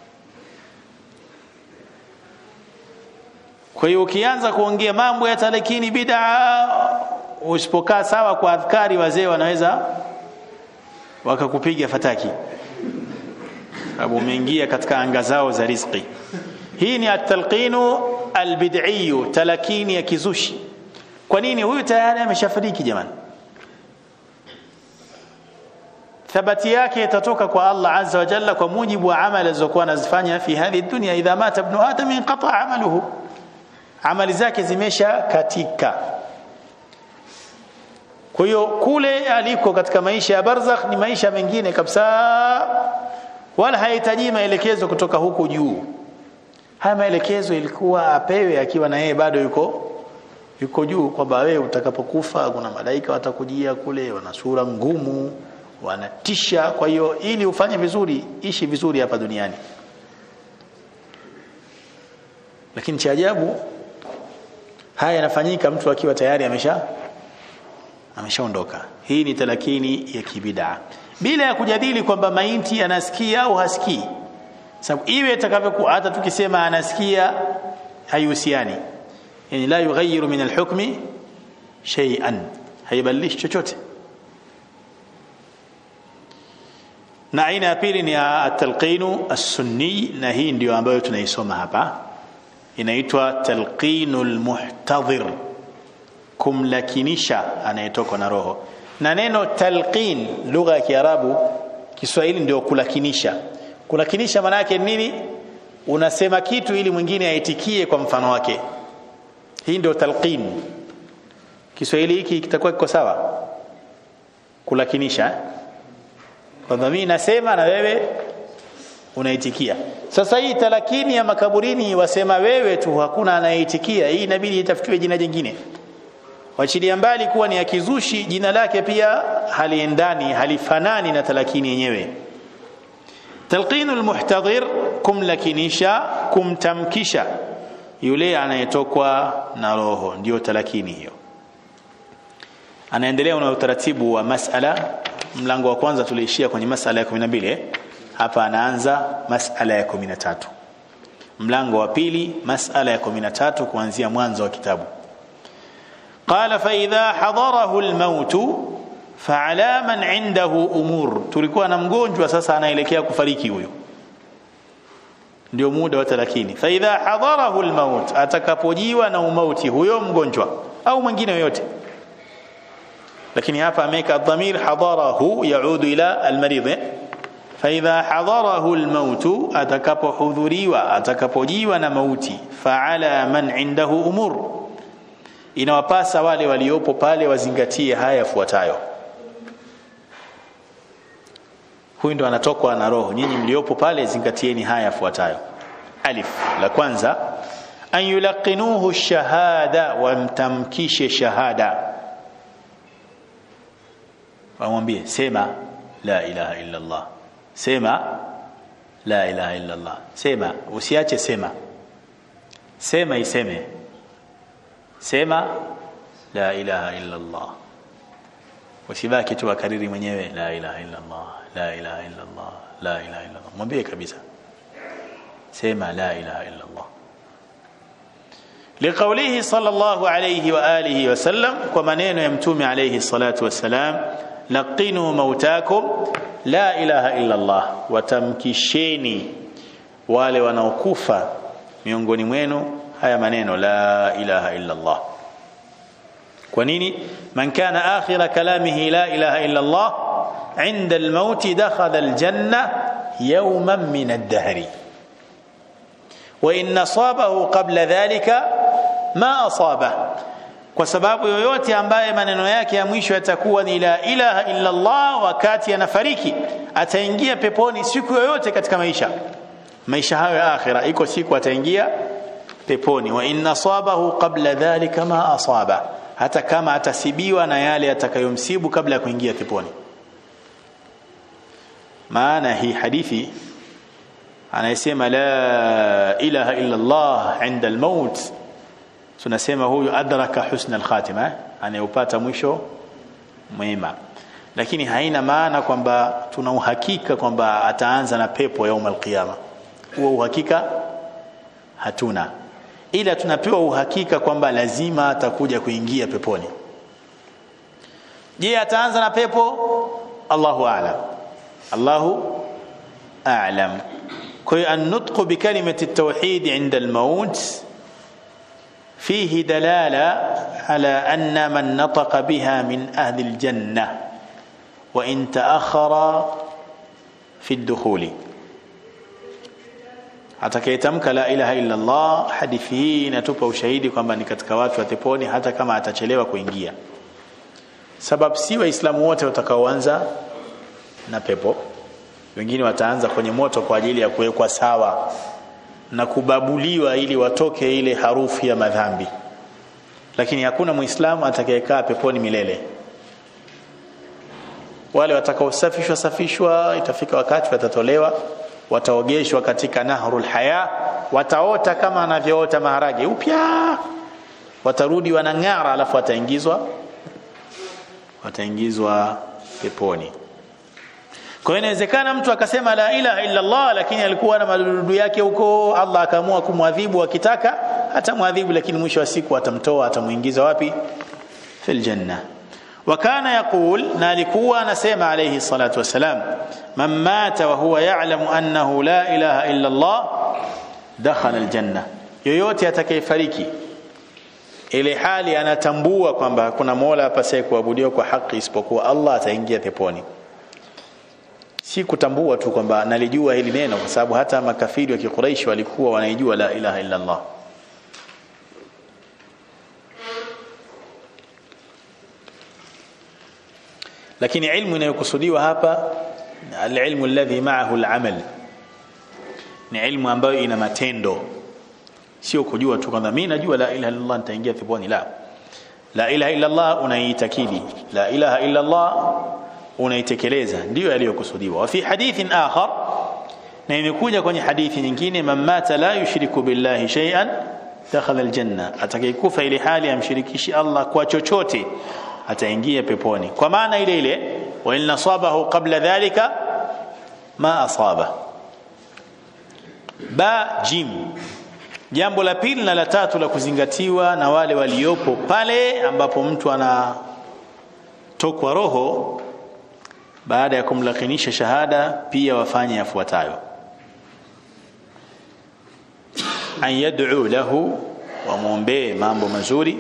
kwa hiyo ukianza kuongea mambo ya talakini bid'a usipokaa sawa kwa adhkari wazee wanaweza wakakupiga fataki sababu umeingia katika anga zao za riziki hii ni at-talqinu al-bid'i talakini ya kizushi kwa nini huyu tayari ameshafariki jamani thabati yake itatoka kwa Allah azza wa jalla kwa mujibu wa amali alizokuwa anazifanya fi hadhi dunya idha mata ibn adam inqata amaluhu amali zake zimesha katika kwa hiyo kule aliko katika maisha ya barzakh ni maisha mengine kabisa wala hahitaji maelekezo kutoka huku juu haya maelekezo ilikuwa apewe akiwa na yeye bado yuko yuko juu kwamba wewe utakapokufa kuna malaika watakujia kule wana sura ngumu wanatisha kwa hiyo ili ufanye vizuri ishi vizuri hapa duniani lakini cha ajabu haya yanafanyika mtu akiwa tayari amesha ameshaondoka hii ni talakini ya kibidaa bila ya kujadili kwamba maiti anasikia au hasikii sababu iwe itakavyokuwa hata tukisema anasikia haihusiani yani la yughayyiru min alhukmi shay'an haibadilishi chochote na aina ya pili ni at-talqinu as-sunni na hii ndio ambayo tunaisoma hapa inaitwa talqinul muhtadhir kumlakinisha anayetoka na roho na neno talqin lugha ya kiarabu kiswahili ndio kulakinisha kulakinisha maana yake nini unasema kitu ili mwingine aitikie kwa mfano wake hii ndio talqin kiswahili hiki kitakuwa kiko sawa kulakinisha kwamba mimi nasema na wewe unaitikia sasa hii talakini ya makaburini wasema wewe tu hakuna anayeitikia hii inabidi itafutiwe jina jingine wachilia mbali kuwa ni ya kizushi jina lake pia haliendani halifanani na talakini yenyewe talqinu almuhtadhir kumlakinisha kumtamkisha yule anayetokwa na roho ndio talakini hiyo anaendelea na utaratibu wa masala mlango wa kwanza tuliishia kwenye masala ya 12 hapa anaanza masala ya 13 mlango wa pili masala ya 13 kuanzia mwanzo wa kitabu qala fa idha hadarahu almaut fa'ala man indahu umur tulikuwa na mgonjwa sasa anaelekea kufariki huyo ndio muda wa 30 fa idha hadarahu almaut atakapojiwa na umauti huyo mgonjwa au mwingine yoyote lakini hapa ameka dhamir hadarahu yaudu ila almarid fa idha hadarahu almaut atakapohudhuriwa atakapojiwa na mauti fa'ala man indahu umur inawapasa wale waliopo pale wazingatie haya yafuatayo huyu ndo anatokwa na roho nyinyi mliopo pale zingatieni haya yafuatayo alif la kwanza an yulaqinuhu shahada wamtamkishe shahada wamwambie sema la ilaha illa allah sema la ilaha illa allah sema usiache sema sema iseme sema la ilaha illa allah usibaki tu akariri mwenyewe la ilaha illa allah la ilaha illa allah la ilaha illa allah mwambie kabisa sema la ilaha illa allah لقوله صلى الله عليه واله وسلم ومنين يمتوم عليه الصلاه والسلام لقنوا موتاكم لا اله الا الله وتمكشeni wale wanaokufa miongoni mwenu haya maneno la ilaha illa Allah kwa nini man kana akhira kalamihi la ilaha illa Allah inda al-maut dakhala al-janna yawman min ad-dahr wa in asabahu qabla dhalika ma asaba kwa sababu yoyote ambaye maneno yake ya mwisho yatakuwa ni la ilaha illa Allah wakati anafariki ataingia peponi siku yoyote katika maisha maisha hayo ya akhira iko siku ataingia peponi wa inna asabahu qabla dhalika ma asaba hata kama atasibiwa na yale atakayomsibu kabla ya kuingia peponi maana hii hadithi anayesema la ilaha illa Allah inda almaut tunasema huyu adraka husna alkhatima anayopata mwisho mwema lakini haina maana kwamba tuna uhakika kwamba ataanza na pepo yaum alqiyama huo uhakika hatuna ila tunapewa uhakika kwamba lazima atakuja kuingia peponi je ataanza na pepo Allahu a'lam Allahu a'lam kwa hiyo an-nutqu bi kalimati at-tauhid 'inda al-maut fihi dalala ala anna man nataqa biha min ahli al-janna wa in ta'akhkhara fi ad-dukhuli atakayetamka la ilaha illa Allah hadithi hii inatupa ushahidi kwamba ni katika watu wa peponi hata kama atachelewa kuingia sababu si waislamu wote watakaoanza na pepo wengine wataanza kwenye moto kwa ajili ya kuwekwa sawa na kubabuliwa ili watoke ile harufu ya madhambi lakini hakuna muislamu atakayekaa peponi milele wale watakaosafishwa safishwa itafika wakati watatolewa wataogeshwa katika nahrul haya wataota kama anavyoota maharage upya watarudi wanang'ara alafu wataingizwa wataingizwa peponi kwa hiyo inawezekana mtu akasema la ilaha illa Allah lakini alikuwa na madudu yake huko Allah akaamua kumwadhibu akitaka atamwadhibu lakini mwisho wa siku atamtoa atamuingiza wapi fil janna وكان يقول نالكوا نسيم عليه الصلاة والسلام من مات وهو يعلم أنه لا إله إلا الله دخل الجنة yoyote atakayefariki ile hali anatambua kwamba hakuna mola apasaye kuabudiwa kwa haki isipokuwa Allah ataingia peponi si kutambua tu kwamba nalijua hili neno kwa sababu hata makafiri wa kiquraishi walikuwa wanaijua la ilaha illa Allah lakini ilmu inayokusudiwa hapa alilmu alladhi ma'ahu alamal ni ilmu ambayo ina matendo sio kujua tu kwamba mimi najua la ilaha illallah nitaingia peponi la la ilaha illallah unaitakidi la ilaha illallah unaitekeleza ndio yaliyokusudiwa wa fi hadithin akhar na imekuja kwenye hadithi nyingine man mata la yushriku billahi shay'an dakhala aljanna atakayekufa ile hali amshirikishi Allah kwa chochote ataingia peponi kwa maana ile ile wa in nasabahu qabla dhalika ma asaba ba jim jambo la pili na la tatu la kuzingatiwa na wale waliopo pale ambapo mtu anatokwa roho baada ya kumlakinisha shahada pia wafanye yafuatayo an yad'u lahu wamwombee mambo mazuri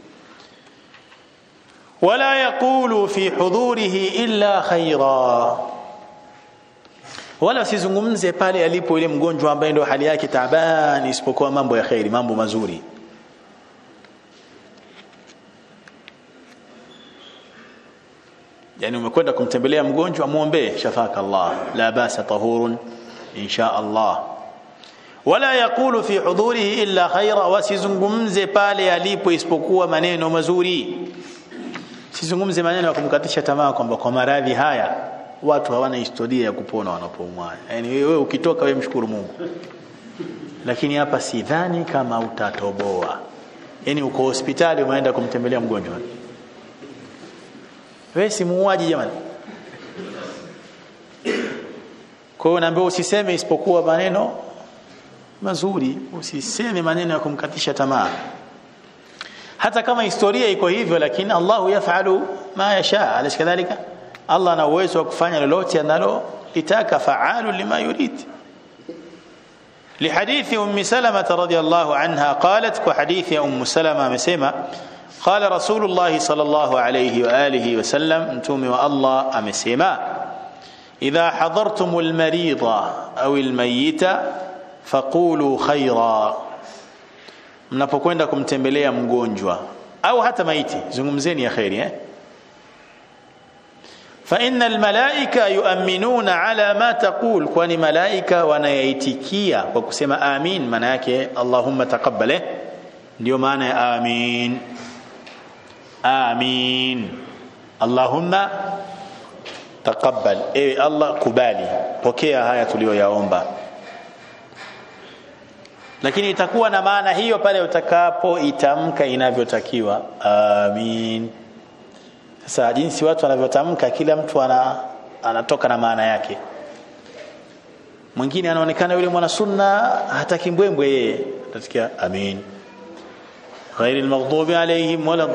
wala yaqulu fi hudurihi illa khaira wala sizungumze pale alipo ile mgonjwa ambaye ndio hali yake taabani isipokuwa mambo ya khairi mambo mazuri yani umekwenda kumtembelea mgonjwa muombe shafaka Allah la basa tahurun insha Allah wala yaqulu fi hudurihi illa khaira wasizungumze pale alipo isipokuwa maneno mazuri sizungumze maneno ya kumkatisha tamaa kwamba kwa maradhi haya watu hawana historia ya kupona wanapoumwa yani wewe ukitoka wewe mshukuru Mungu lakini hapa sidhani kama utatoboa yani uko hospitali umeenda kumtembelea mgonjwa wewe si muuaji jamani kwa hiyo naambiwa usiseme isipokuwa maneno mazuri usiseme maneno ya kumkatisha tamaa hata kama historia iko hivyo lakini Allahu yafalu ma yasha alash kadhalika Allah ana uwezo wa kufanya lolote analo litaka faalu lima yurid لحديث أم سلمة رضي الله عنها قالت وحديث أم سلمة مسيمة قال رسول الله صلى الله عليه وآله وسلم انتم والله أمسيما إذا حضرتم المريض أو الميت فقولوا خيرا mnapokwenda kumtembelea mgonjwa au hata maiti zungumzeni ya khairi eh fa innal malaika yu'minuna ala ma taqul kwani malaika wanayaitikia kwa kusema amin maana yake allahumma taqabbal eh ndio maana ya amin amin allahumma taqabbal ewe allah kubali pokea haya tuliyoyaomba lakini itakuwa na maana hiyo pale utakapo itamka inavyotakiwa amin sasa jinsi watu wanavyotamka kila mtu ana, anatoka na maana yake mwingine anaonekana yule mwana sunna hataki mbwembwe yeye atasikia amin غير المغضوب عليهم ولا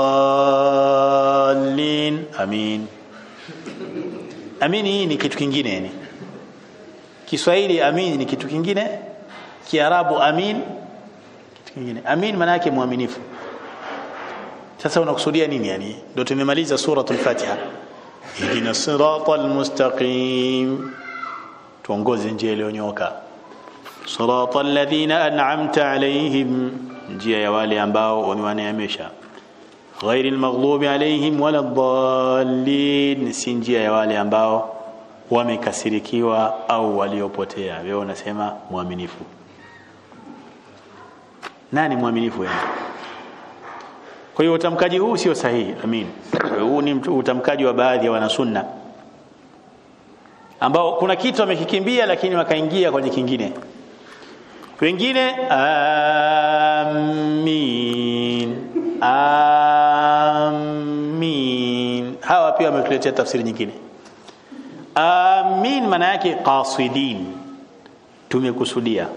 الضالين amin amin hii ni kitu kingine yani Kiswahili amin ni kitu kingine Kiarabu amin kitu kingine amin maana yake muaminifu sasa unakusudia nini yani ndio tumemaliza suratul fatiha ihdina siratal mustaqim tuongoze njia iliyonyoka siratal ladhina an'amta alayhim njia ya wale ambao wamewaneemesha ghairi almaghdubi alayhim wala dhallin si njia ya wale ambao wamekasirikiwa au waliopotea wewe unasema muaminifu nani mwaminifu yani kwa hiyo utamkaji huu sio sahihi amin huu ni utamkaji wa baadhi ya wanasunna ambao kuna kitu wamekikimbia lakini wakaingia kwenye kingine wengine amin amin hawa pia wametuletea tafsiri nyingine amin maana yake qasidin tumekusudia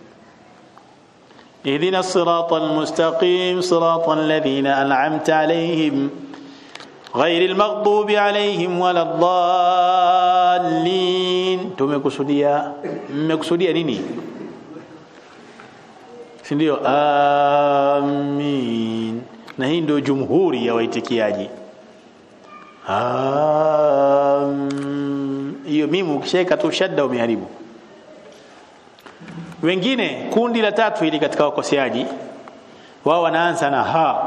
اهدنا الصراط المستقيم صراط الذين أنعمت عليهم غير المغضوب عليهم ولا الضالين tumekusudia mmekusudia nini si ndio amin na hii ndio jumhuri ya waitikiaji hiyo mimi ukishaweka tu shadda umeharibu wengine kundi la tatu hili katika wakoseaji wao wanaanza na ha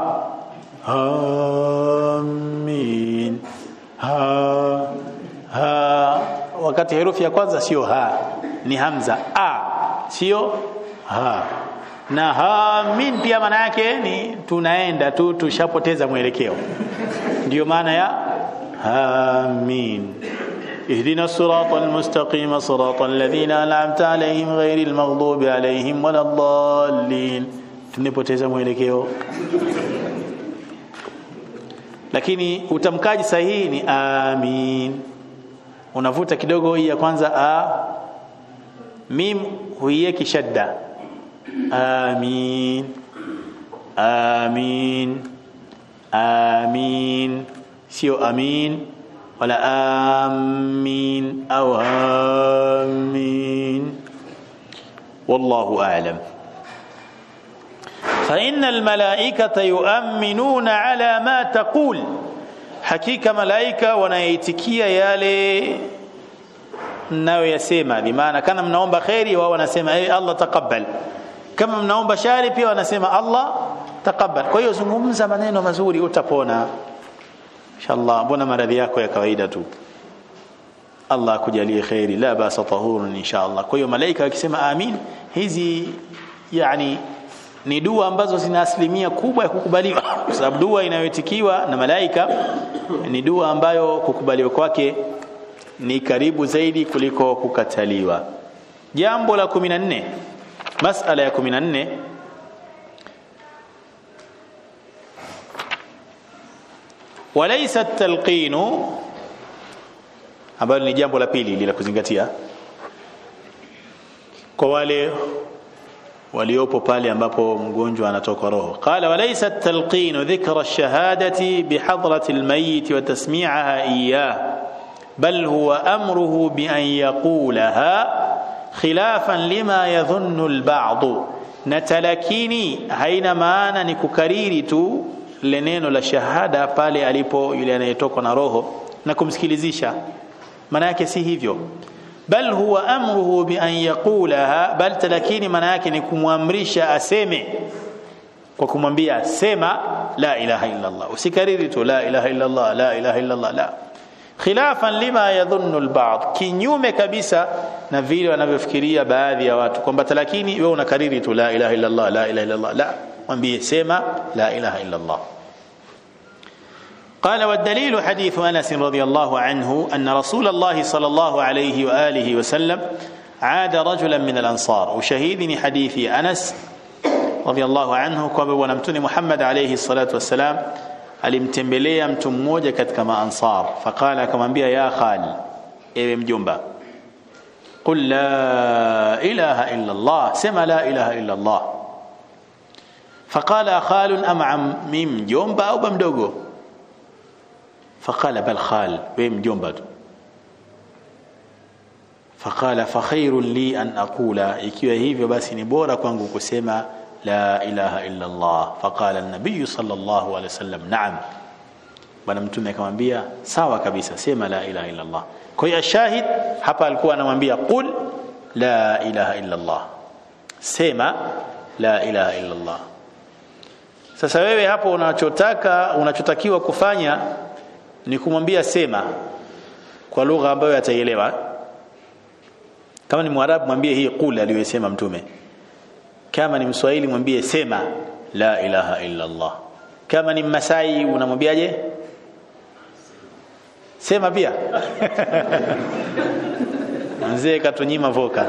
amin ha ha wakati herufi ya kwanza sio ha ni hamza a sio ha na hamin pia maana yake ni tunaenda tu tushapoteza mwelekeo ndio maana ya amin اهدنا الصراط المستقيم صراط الذين أنعمت عليهم غير المغضوب عليهم ولا الضالين tumepoteza mwelekeo lakini utamkaji sahihi ni amin unavuta kidogo hii ya kwanza a mim huieki shadda amin amin amin sio amin wala amin au amin wallahu a'lam فإن الملائكة يؤمنون على ما تقول hakika malaika wanaitikia yale mnayoyasema bimaana kama mnaomba kheri wao wanasema hey, Allah taqabbal kama mnaomba shari pia wanasema Allah taqabbal kwa hiyo zungumza maneno mazuri utapona inshallah mbona maradhi yako ya kawaida tu Allah akujalie kheri la basa tahurun inshallah kwa hiyo malaika wakisema amin hizi yani ni dua ambazo zina asilimia kubwa ya kukubaliwa kwa sababu dua inayoitikiwa na malaika ni dua ambayo kukubaliwa kwake ni karibu zaidi kuliko kukataliwa jambo la 14 masala ya 14 walaysa at-talqin ambalo ni jambo la pili la kuzingatia kwa wale waliopo pale ambapo mgonjwa anatoka roho qala walaysa at-talqin dhikra ash-shahadati bihadrati al-mayyit wa tasmi'aha iyyah bal huwa amruhu bi an yaqulaha khilafan lima yadhunnu al-ba'd na talakini haina maana ni kukariri tu le neno la shahada pale alipo yule anayetoka na roho na kumsikilizisha maana yake si hivyo bal huwa amruhu bi an yaqulaha bal talakini maana yake ni kumwamrisha aseme kwa kumwambia sema la ilaha illa Allah usikariri tu la ilaha illa Allah la ilaha illa Allah la khilafan lima yadhunnu alba'd kinyume kabisa na vile wanavyofikiria baadhi ya watu kwamba talakini wewe unakariri tu la ilaha illa Allah la ilaha illa Allah la mwambie sema la ilaha illa Allah قال والدليل حديث انس رضي الله عنه ان رسول الله صلى الله عليه واله وسلم عاد رجلا من الانصار وشهيدني حديث انس رضي الله عنه kwamba bwana mtume Muhammad alayhi salatu wassalam alimtembelea mtu mmoja katika maansar faqala akamwambia ya khal ewe mjomba qul la ilaha illa Allah sema la ilaha illa Allah faqala khalun am ammi mjomba au bamdogo فقال بل خال ويم جنبد فقال فخير لي أن أقول ikiwa hivyo basi ni bora kwangu kusema la ilaha illa Allah فقال النبي صلى الله عليه وسلم نعم bwana mtume akamwambia sawa kabisa sema la ilaha illa Allah kwa hiyo shahid hapa alikuwa anamwambia qul la ilaha illa Allah sema la ilaha illa Allah sasa wewe hapo unachotaka unachotakiwa kufanya ni kumwambia sema kwa lugha ambayo ataielewa kama ni mwarabu mwambie hii qul aliyosema mtume kama ni mswahili mwambie sema la ilaha illa Allah kama ni masai unamwambiaje sema pia mzee katunyima voka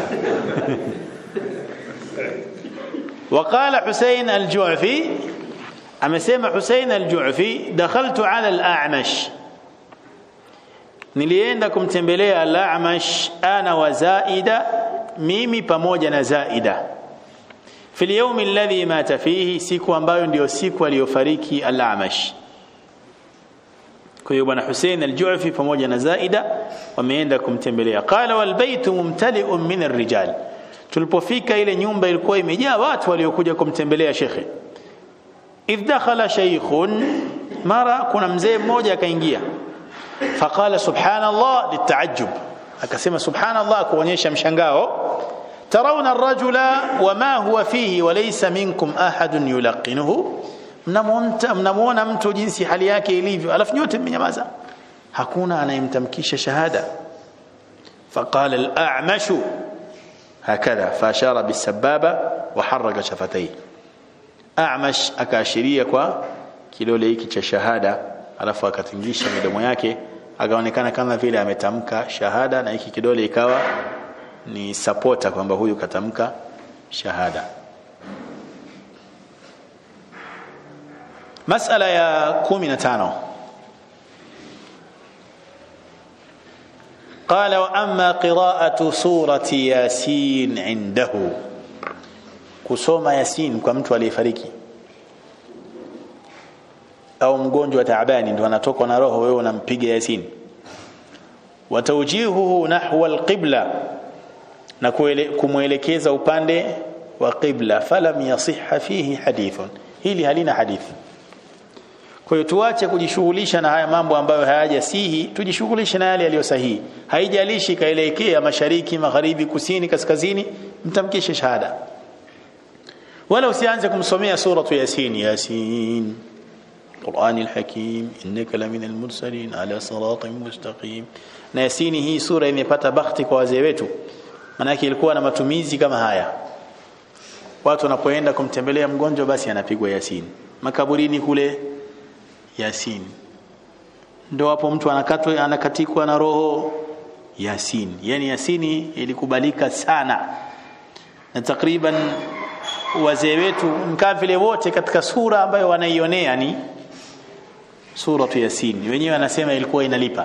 وقال حسين الجعفي amesema Hussein al-Ju'fi dakhaltu ala al-A'mash nilienda kumtembelea al-A'mash ana wa Zaida mimi pamoja na Zaida fil yawm alladhi mata fihi siku ambayo ndio siku aliyofariki al-A'mash kwa hiyo bwana Hussein al-Ju'fi pamoja na Zaida wameenda kumtembelea qala wal baytu mumtali'un min ar-rijal tulipofika ile nyumba ilikuwa imejaa watu waliokuja kumtembelea shekhe idh dakhala shaykhun mara kuna mzee mmoja akaingia faqala subhanallah litaajjub akasema subhanallah kuonyesha mshangao tarawna ar-rajula wama huwa fihi wa laysa minkum ahadun yulaqinuhu mnamuona mtu jinsi hali yake ilivyo alafu nyote mmenyamaza hakuna anayemtamkisha shahada faqala al-a'mashu hakadha fashara bis-sababa wa harraka shafatayhi A'mash akaashiria kwa kidole hiki cha shahada alafu akatingisha midomo yake akaonekana kama vile ametamka shahada na hiki kidole ikawa ni supporter kwamba huyu katamka shahada masala ya 15 قال واما قراءه سوره ياسين عنده kusoma yasin kwa mtu aliyefariki au mgonjwa taabani ndo anatokwa na roho wewe unampiga yasin wa tawjihuhu nahwa alqibla na kumwelekeza upande wa qibla falam yasihha fihi hadithun hili halina hadithi kwa hiyo tuache kujishughulisha na haya mambo ambayo hayajasihi tujishughulishe na yale yaliyo sahihi haijalishi kaelekea mashariki magharibi kusini kaskazini mtamkishe shahada wala usianze kumsomea suratu yasin yasin القرآن الحكيم إنك لمن المرسلين على صراط مستقيم na yasini hii sura imepata bakhti kwa wazee wetu manake ilikuwa na matumizi kama haya watu wanapoenda kumtembelea mgonjwa basi anapigwa yasin makaburini kule yasin ndo hapo mtu anakatwa anakatikwa na roho yasin yani yasini ilikubalika sana na takriban wazee wetu mkaa vile wote katika sura ambayo wanaionea ni suratu yasin wenyewe wanasema ilikuwa inalipa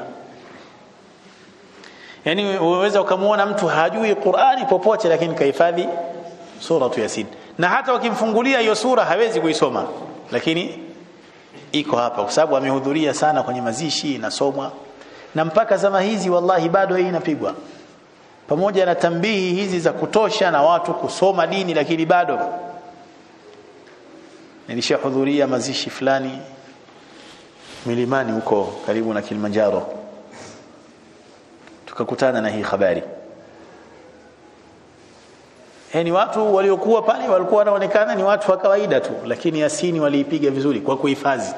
yani unaweza ukamwona mtu hajui Qur'ani popote lakini kahifadhi suratu yasin na hata wakimfungulia hiyo sura hawezi kuisoma lakini iko hapa kwa sababu amehudhuria sana kwenye mazishi inasomwa na mpaka zama hizi wallahi bado hii inapigwa pamoja na tambihi hizi za kutosha na watu kusoma dini lakini bado nilishahudhuria mazishi fulani milimani huko karibu na Kilimanjaro tukakutana na hii habari yani watu waliokuwa pale walikuwa wanaonekana ni watu wa kawaida tu lakini yasini waliipiga vizuri kwa kuhifadhi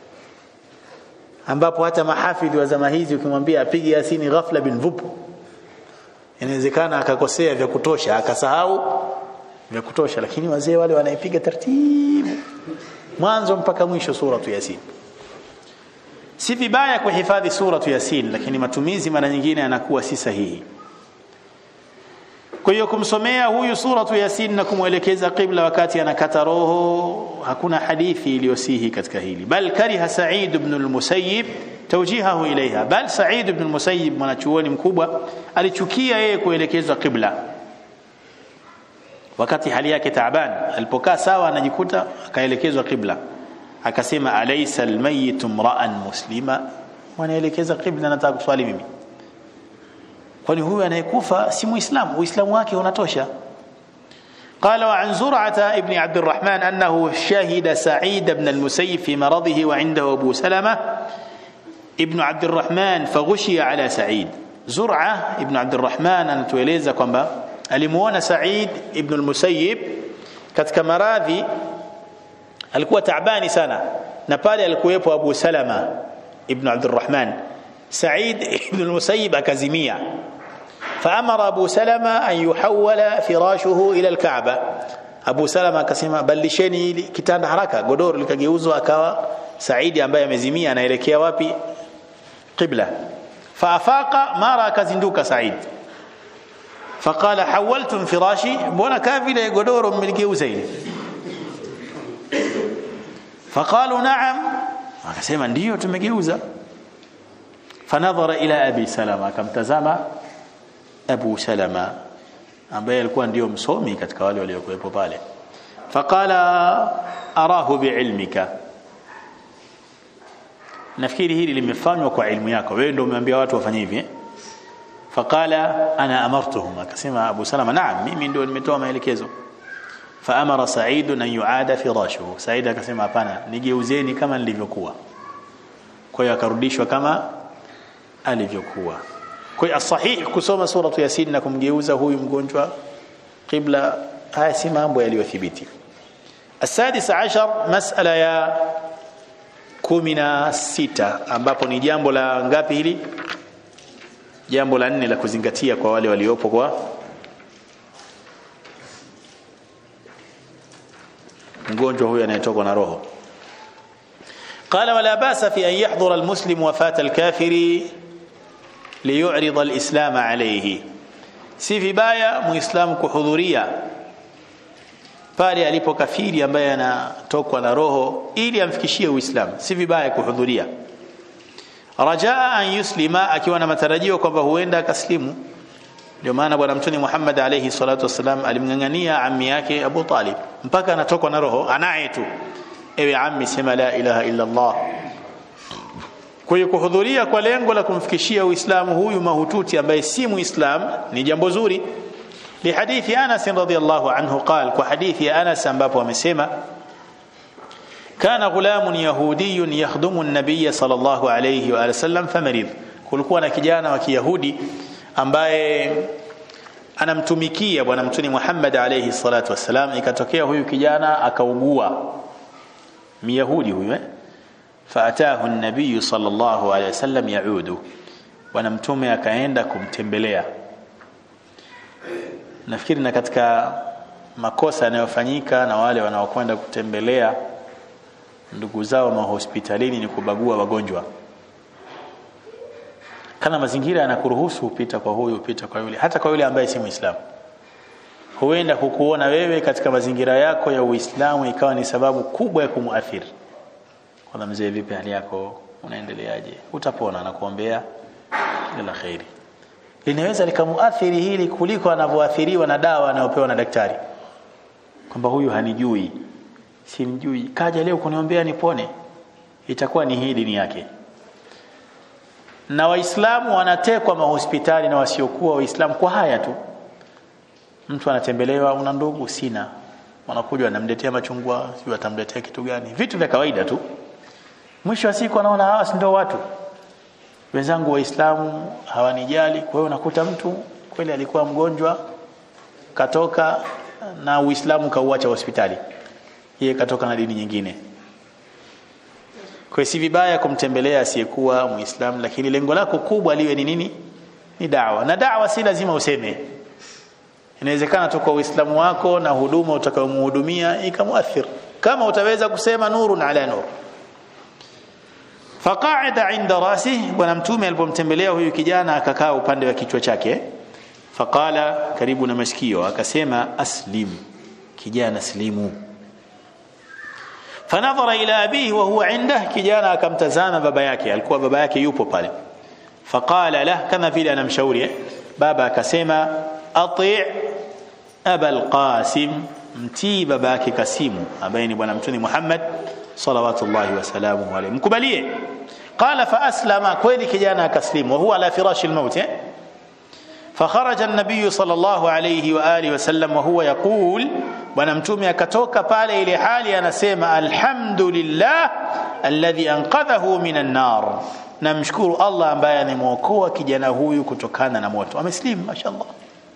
ambapo hata mahafidhi wa zama hizi ukimwambia apige yasini ghafla bin vup inawezekana akakosea vya kutosha akasahau vya kutosha lakini wazee wale wanaipiga taratibu mwanzo mpaka mwisho suratu yasin si vibaya kuhifadhi suratu yasin lakini matumizi mara nyingine yanakuwa si sahihi kwa hiyo kumsomea huyu suratu yasin na kumwelekeza qibla wakati anakata roho hakuna hadithi iliyosihi katika hili bal kariha sa'id ibn al-musayyib tawjihahu ilaiha bal sa'id ibn al-musayyib mwanachuoni mkubwa alichukia yeye kuelekezwa qibla wakati hali yake taaban alipokaa sawa anajikuta akaelekezwa qibla akasema alaysa almayyit imra'an muslima wanaelekeza qibla nataka kuswali mimi kwani huyu anayekufa si muislamu uislamu wake unatosha قال وعن زرعة ابن عبد الرحمن أنه شهد سعيد بن المسيب في مرضه وعنده أبو سلمة ابن عبد الرحمن فغشي على سعيد زرعة ابن عبد الرحمن أن تويليزا كمبا alimuona Said ibn al-Musayyib katika maradhi alikuwa taabani sana na pale alikuwepo Abu Salama ibn Abdurrahman Said ibn al-Musayyib akazimia فأمر أبو سلمة أن يحول فراشه إلى الكعبة أبو سلمة akasema balisheni kitanda haraka godoro likageuzwa akawa Saidi ambaye amezimia anaelekea wapi qibla faafaqa mara akazinduka Said فقال حولتم فراشي mbona kaa vile godoro mmeligeuza ile فقالوا نعم akasema ndio tumegeuza fanadhara ila abi salama akamtazama abu salama ambaye alikuwa ndio msomi katika wale waliokuwepo pale faqala arahu biilmika nafikiri hili limefanywa kwa ilmu yako wewe ndio umeambia watu wafanye hivi eh? faqala ana amartuhum akasema abu salama naam mimi ndio nimetoa maelekezo faamara sa'id an yuada firashuhu sa'id akasema hapana nigeuzeni kama nilivyokuwa kwa hiyo akarudishwa kama alivyokuwa kwa hiyo sahih kusoma suratu yasin na kumgeuza huyu mgonjwa qibla haya si mambo yaliyothibiti السادس عشر مسألة ya kumi na sita ambapo ni jambo la ngapi hili jambo la nne la kuzingatia kwa wale waliopo kwa mgonjwa huyu anayetokwa na roho قال ولا باس في أن يحضر المسلم وفاة الكافر ليعرض الإسلام عليه si vibaya muislamu kuhudhuria pale alipo kafiri ambaye anatokwa na roho ili amfikishie uislamu si vibaya kuhudhuria rajaa an yuslima akiwa na matarajio kwamba huenda akaslimu ndio maana bwana mtume Muhammad alayhi salatu wasalam alimngangania ammi yake Abu Talib mpaka anatokwa na roho anaye tu ewe ammi sema la ilaha illa Allah kwa hiyo kuhudhuria kwa lengo la kumfikishia Uislamu huyu mahututi ambaye si Muislam ni jambo zuri لحديث أنس رضي الله عنه قال وحديث أنس ambapo amesema كان غلام يهودي يخدم النبي صلى الله عليه وآله وسلم فمرض kulikuwa na kijana wa Kiyahudi ambaye anamtumikia bwana mtume Muhammad alayhi salatu wasalam ikatokea huyu kijana akaugua Myahudi huyu eh faatahu an-nabiy sallallahu alayhi wasallam yaudu bwana mtume akaenda kumtembelea nafikiri na katika makosa yanayofanyika na wale wanaokwenda kutembelea ndugu zao mahospitalini ni kubagua wagonjwa kana mazingira yanakuruhusu upita kwa huyu upita kwa yule hata kwa yule ambaye si muislamu huenda kukuona wewe katika mazingira yako ya uislamu ikawa ni sababu kubwa ya kumuathiri kwa mzee vipi hali yako unaendeleaje utapona na kuombea kila la khairi linaweza likamuathiri hili kuliko anavyoathiriwa na dawa anayopewa na daktari kwamba huyu hanijui simjui kaja leo kuniombea nipone itakuwa ni hii dini yake na waislamu wanatekwa mahospitali na wasiokuwa waislamu kwa haya tu mtu anatembelewa una ndugu sina wanakuja wanamletea machungwa sio atamletea kitu gani vitu vya kawaida tu mwisho wa siku anaona hawa si ndio watu wenzangu waislamu hawanijali kwa hiyo unakuta mtu kweli alikuwa mgonjwa katoka na uislamu kauacha hospitali yeye katoka na dini nyingine kwa si vibaya kumtembelea asiyekuwa muislamu lakini lengo lako kubwa liwe ni nini ni dawa na dawa si lazima useme inawezekana tu kwa uislamu wako na huduma utakayomhudumia ikamuathir kama utaweza kusema nurun ala nur faqaida inda rasih bwana mtume alipomtembelea huyu kijana akakaa upande wa kichwa chake faqala karibu na masikio akasema aslim kijana slimu fanadhara ila abihi wa huwa indah kijana akamtazama baba yake alikuwa baba yake yupo pale faqala lah kama vile anamshauri eh? baba akasema ati aba alqasim mtii baba yake kasimu ambaye ni bwana mtume Muhammad salawatullahi wasalamuhu alayhi mkubalie qala fa aslama kweli kijana akaslimu wa huwa ala firashi almaut eh? فخرج النبي صلى الله عليه واله وسلم وهو يقول bwana mtume akatoka pale ile hali anasema alhamdulillah alladhi anqadhahu minan nar namshukuru Allah ambaye amemuokoa kijana huyu kutokana na moto ameslim mashallah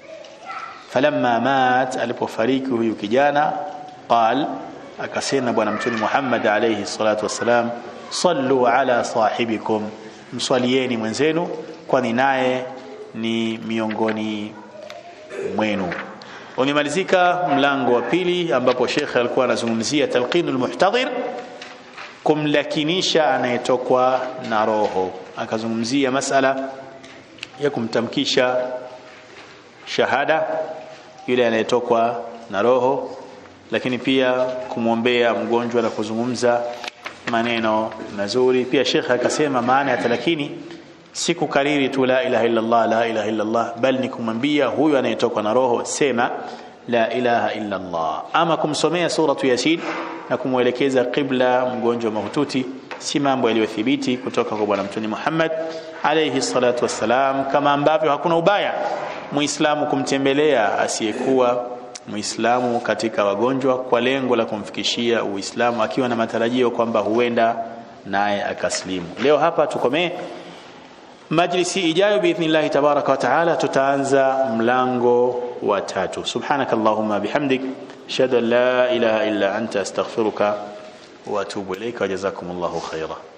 falamma mat alipofariki huyu kijana qal akasema bwana mtume Muhammad alayhi salatu wasalam sallu ala sahibikum mswalieni mwenzenu kwani naye ni miongoni mwenu umemalizika mlango wa pili ambapo Sheikh alikuwa anazungumzia talqinul muhtadhir kumlakinisha anayetokwa na roho akazungumzia masala ya kumtamkisha shahada yule anayetokwa na roho lakini pia kumwombea mgonjwa na kuzungumza maneno mazuri pia Sheikh akasema maana ya talakini si kukariri tu la ilaha illa Allah la ilaha illa Allah bali ni kumwambia huyu anayetoka na roho sema la ilaha illa Allah ama kumsomea suratu yasin na kumwelekeza qibla mgonjwa mahututi si mambo yaliyothibiti kutoka kwa bwana mtume Muhammad alayhi salatu wassalam kama ambavyo hakuna ubaya muislamu kumtembelea asiyekuwa muislamu katika wagonjwa kwa lengo la kumfikishia uislamu akiwa na matarajio kwamba huenda naye akaslimu leo hapa tukomee majlisi ijayo biidhnillah tabaraka wa taala tutaanza mlango wa tatu subhanak allahumma bihamdik ashhadu an la ilaha illa anta astaghfiruka wa atubu ilayka wa jazakumullahu khaira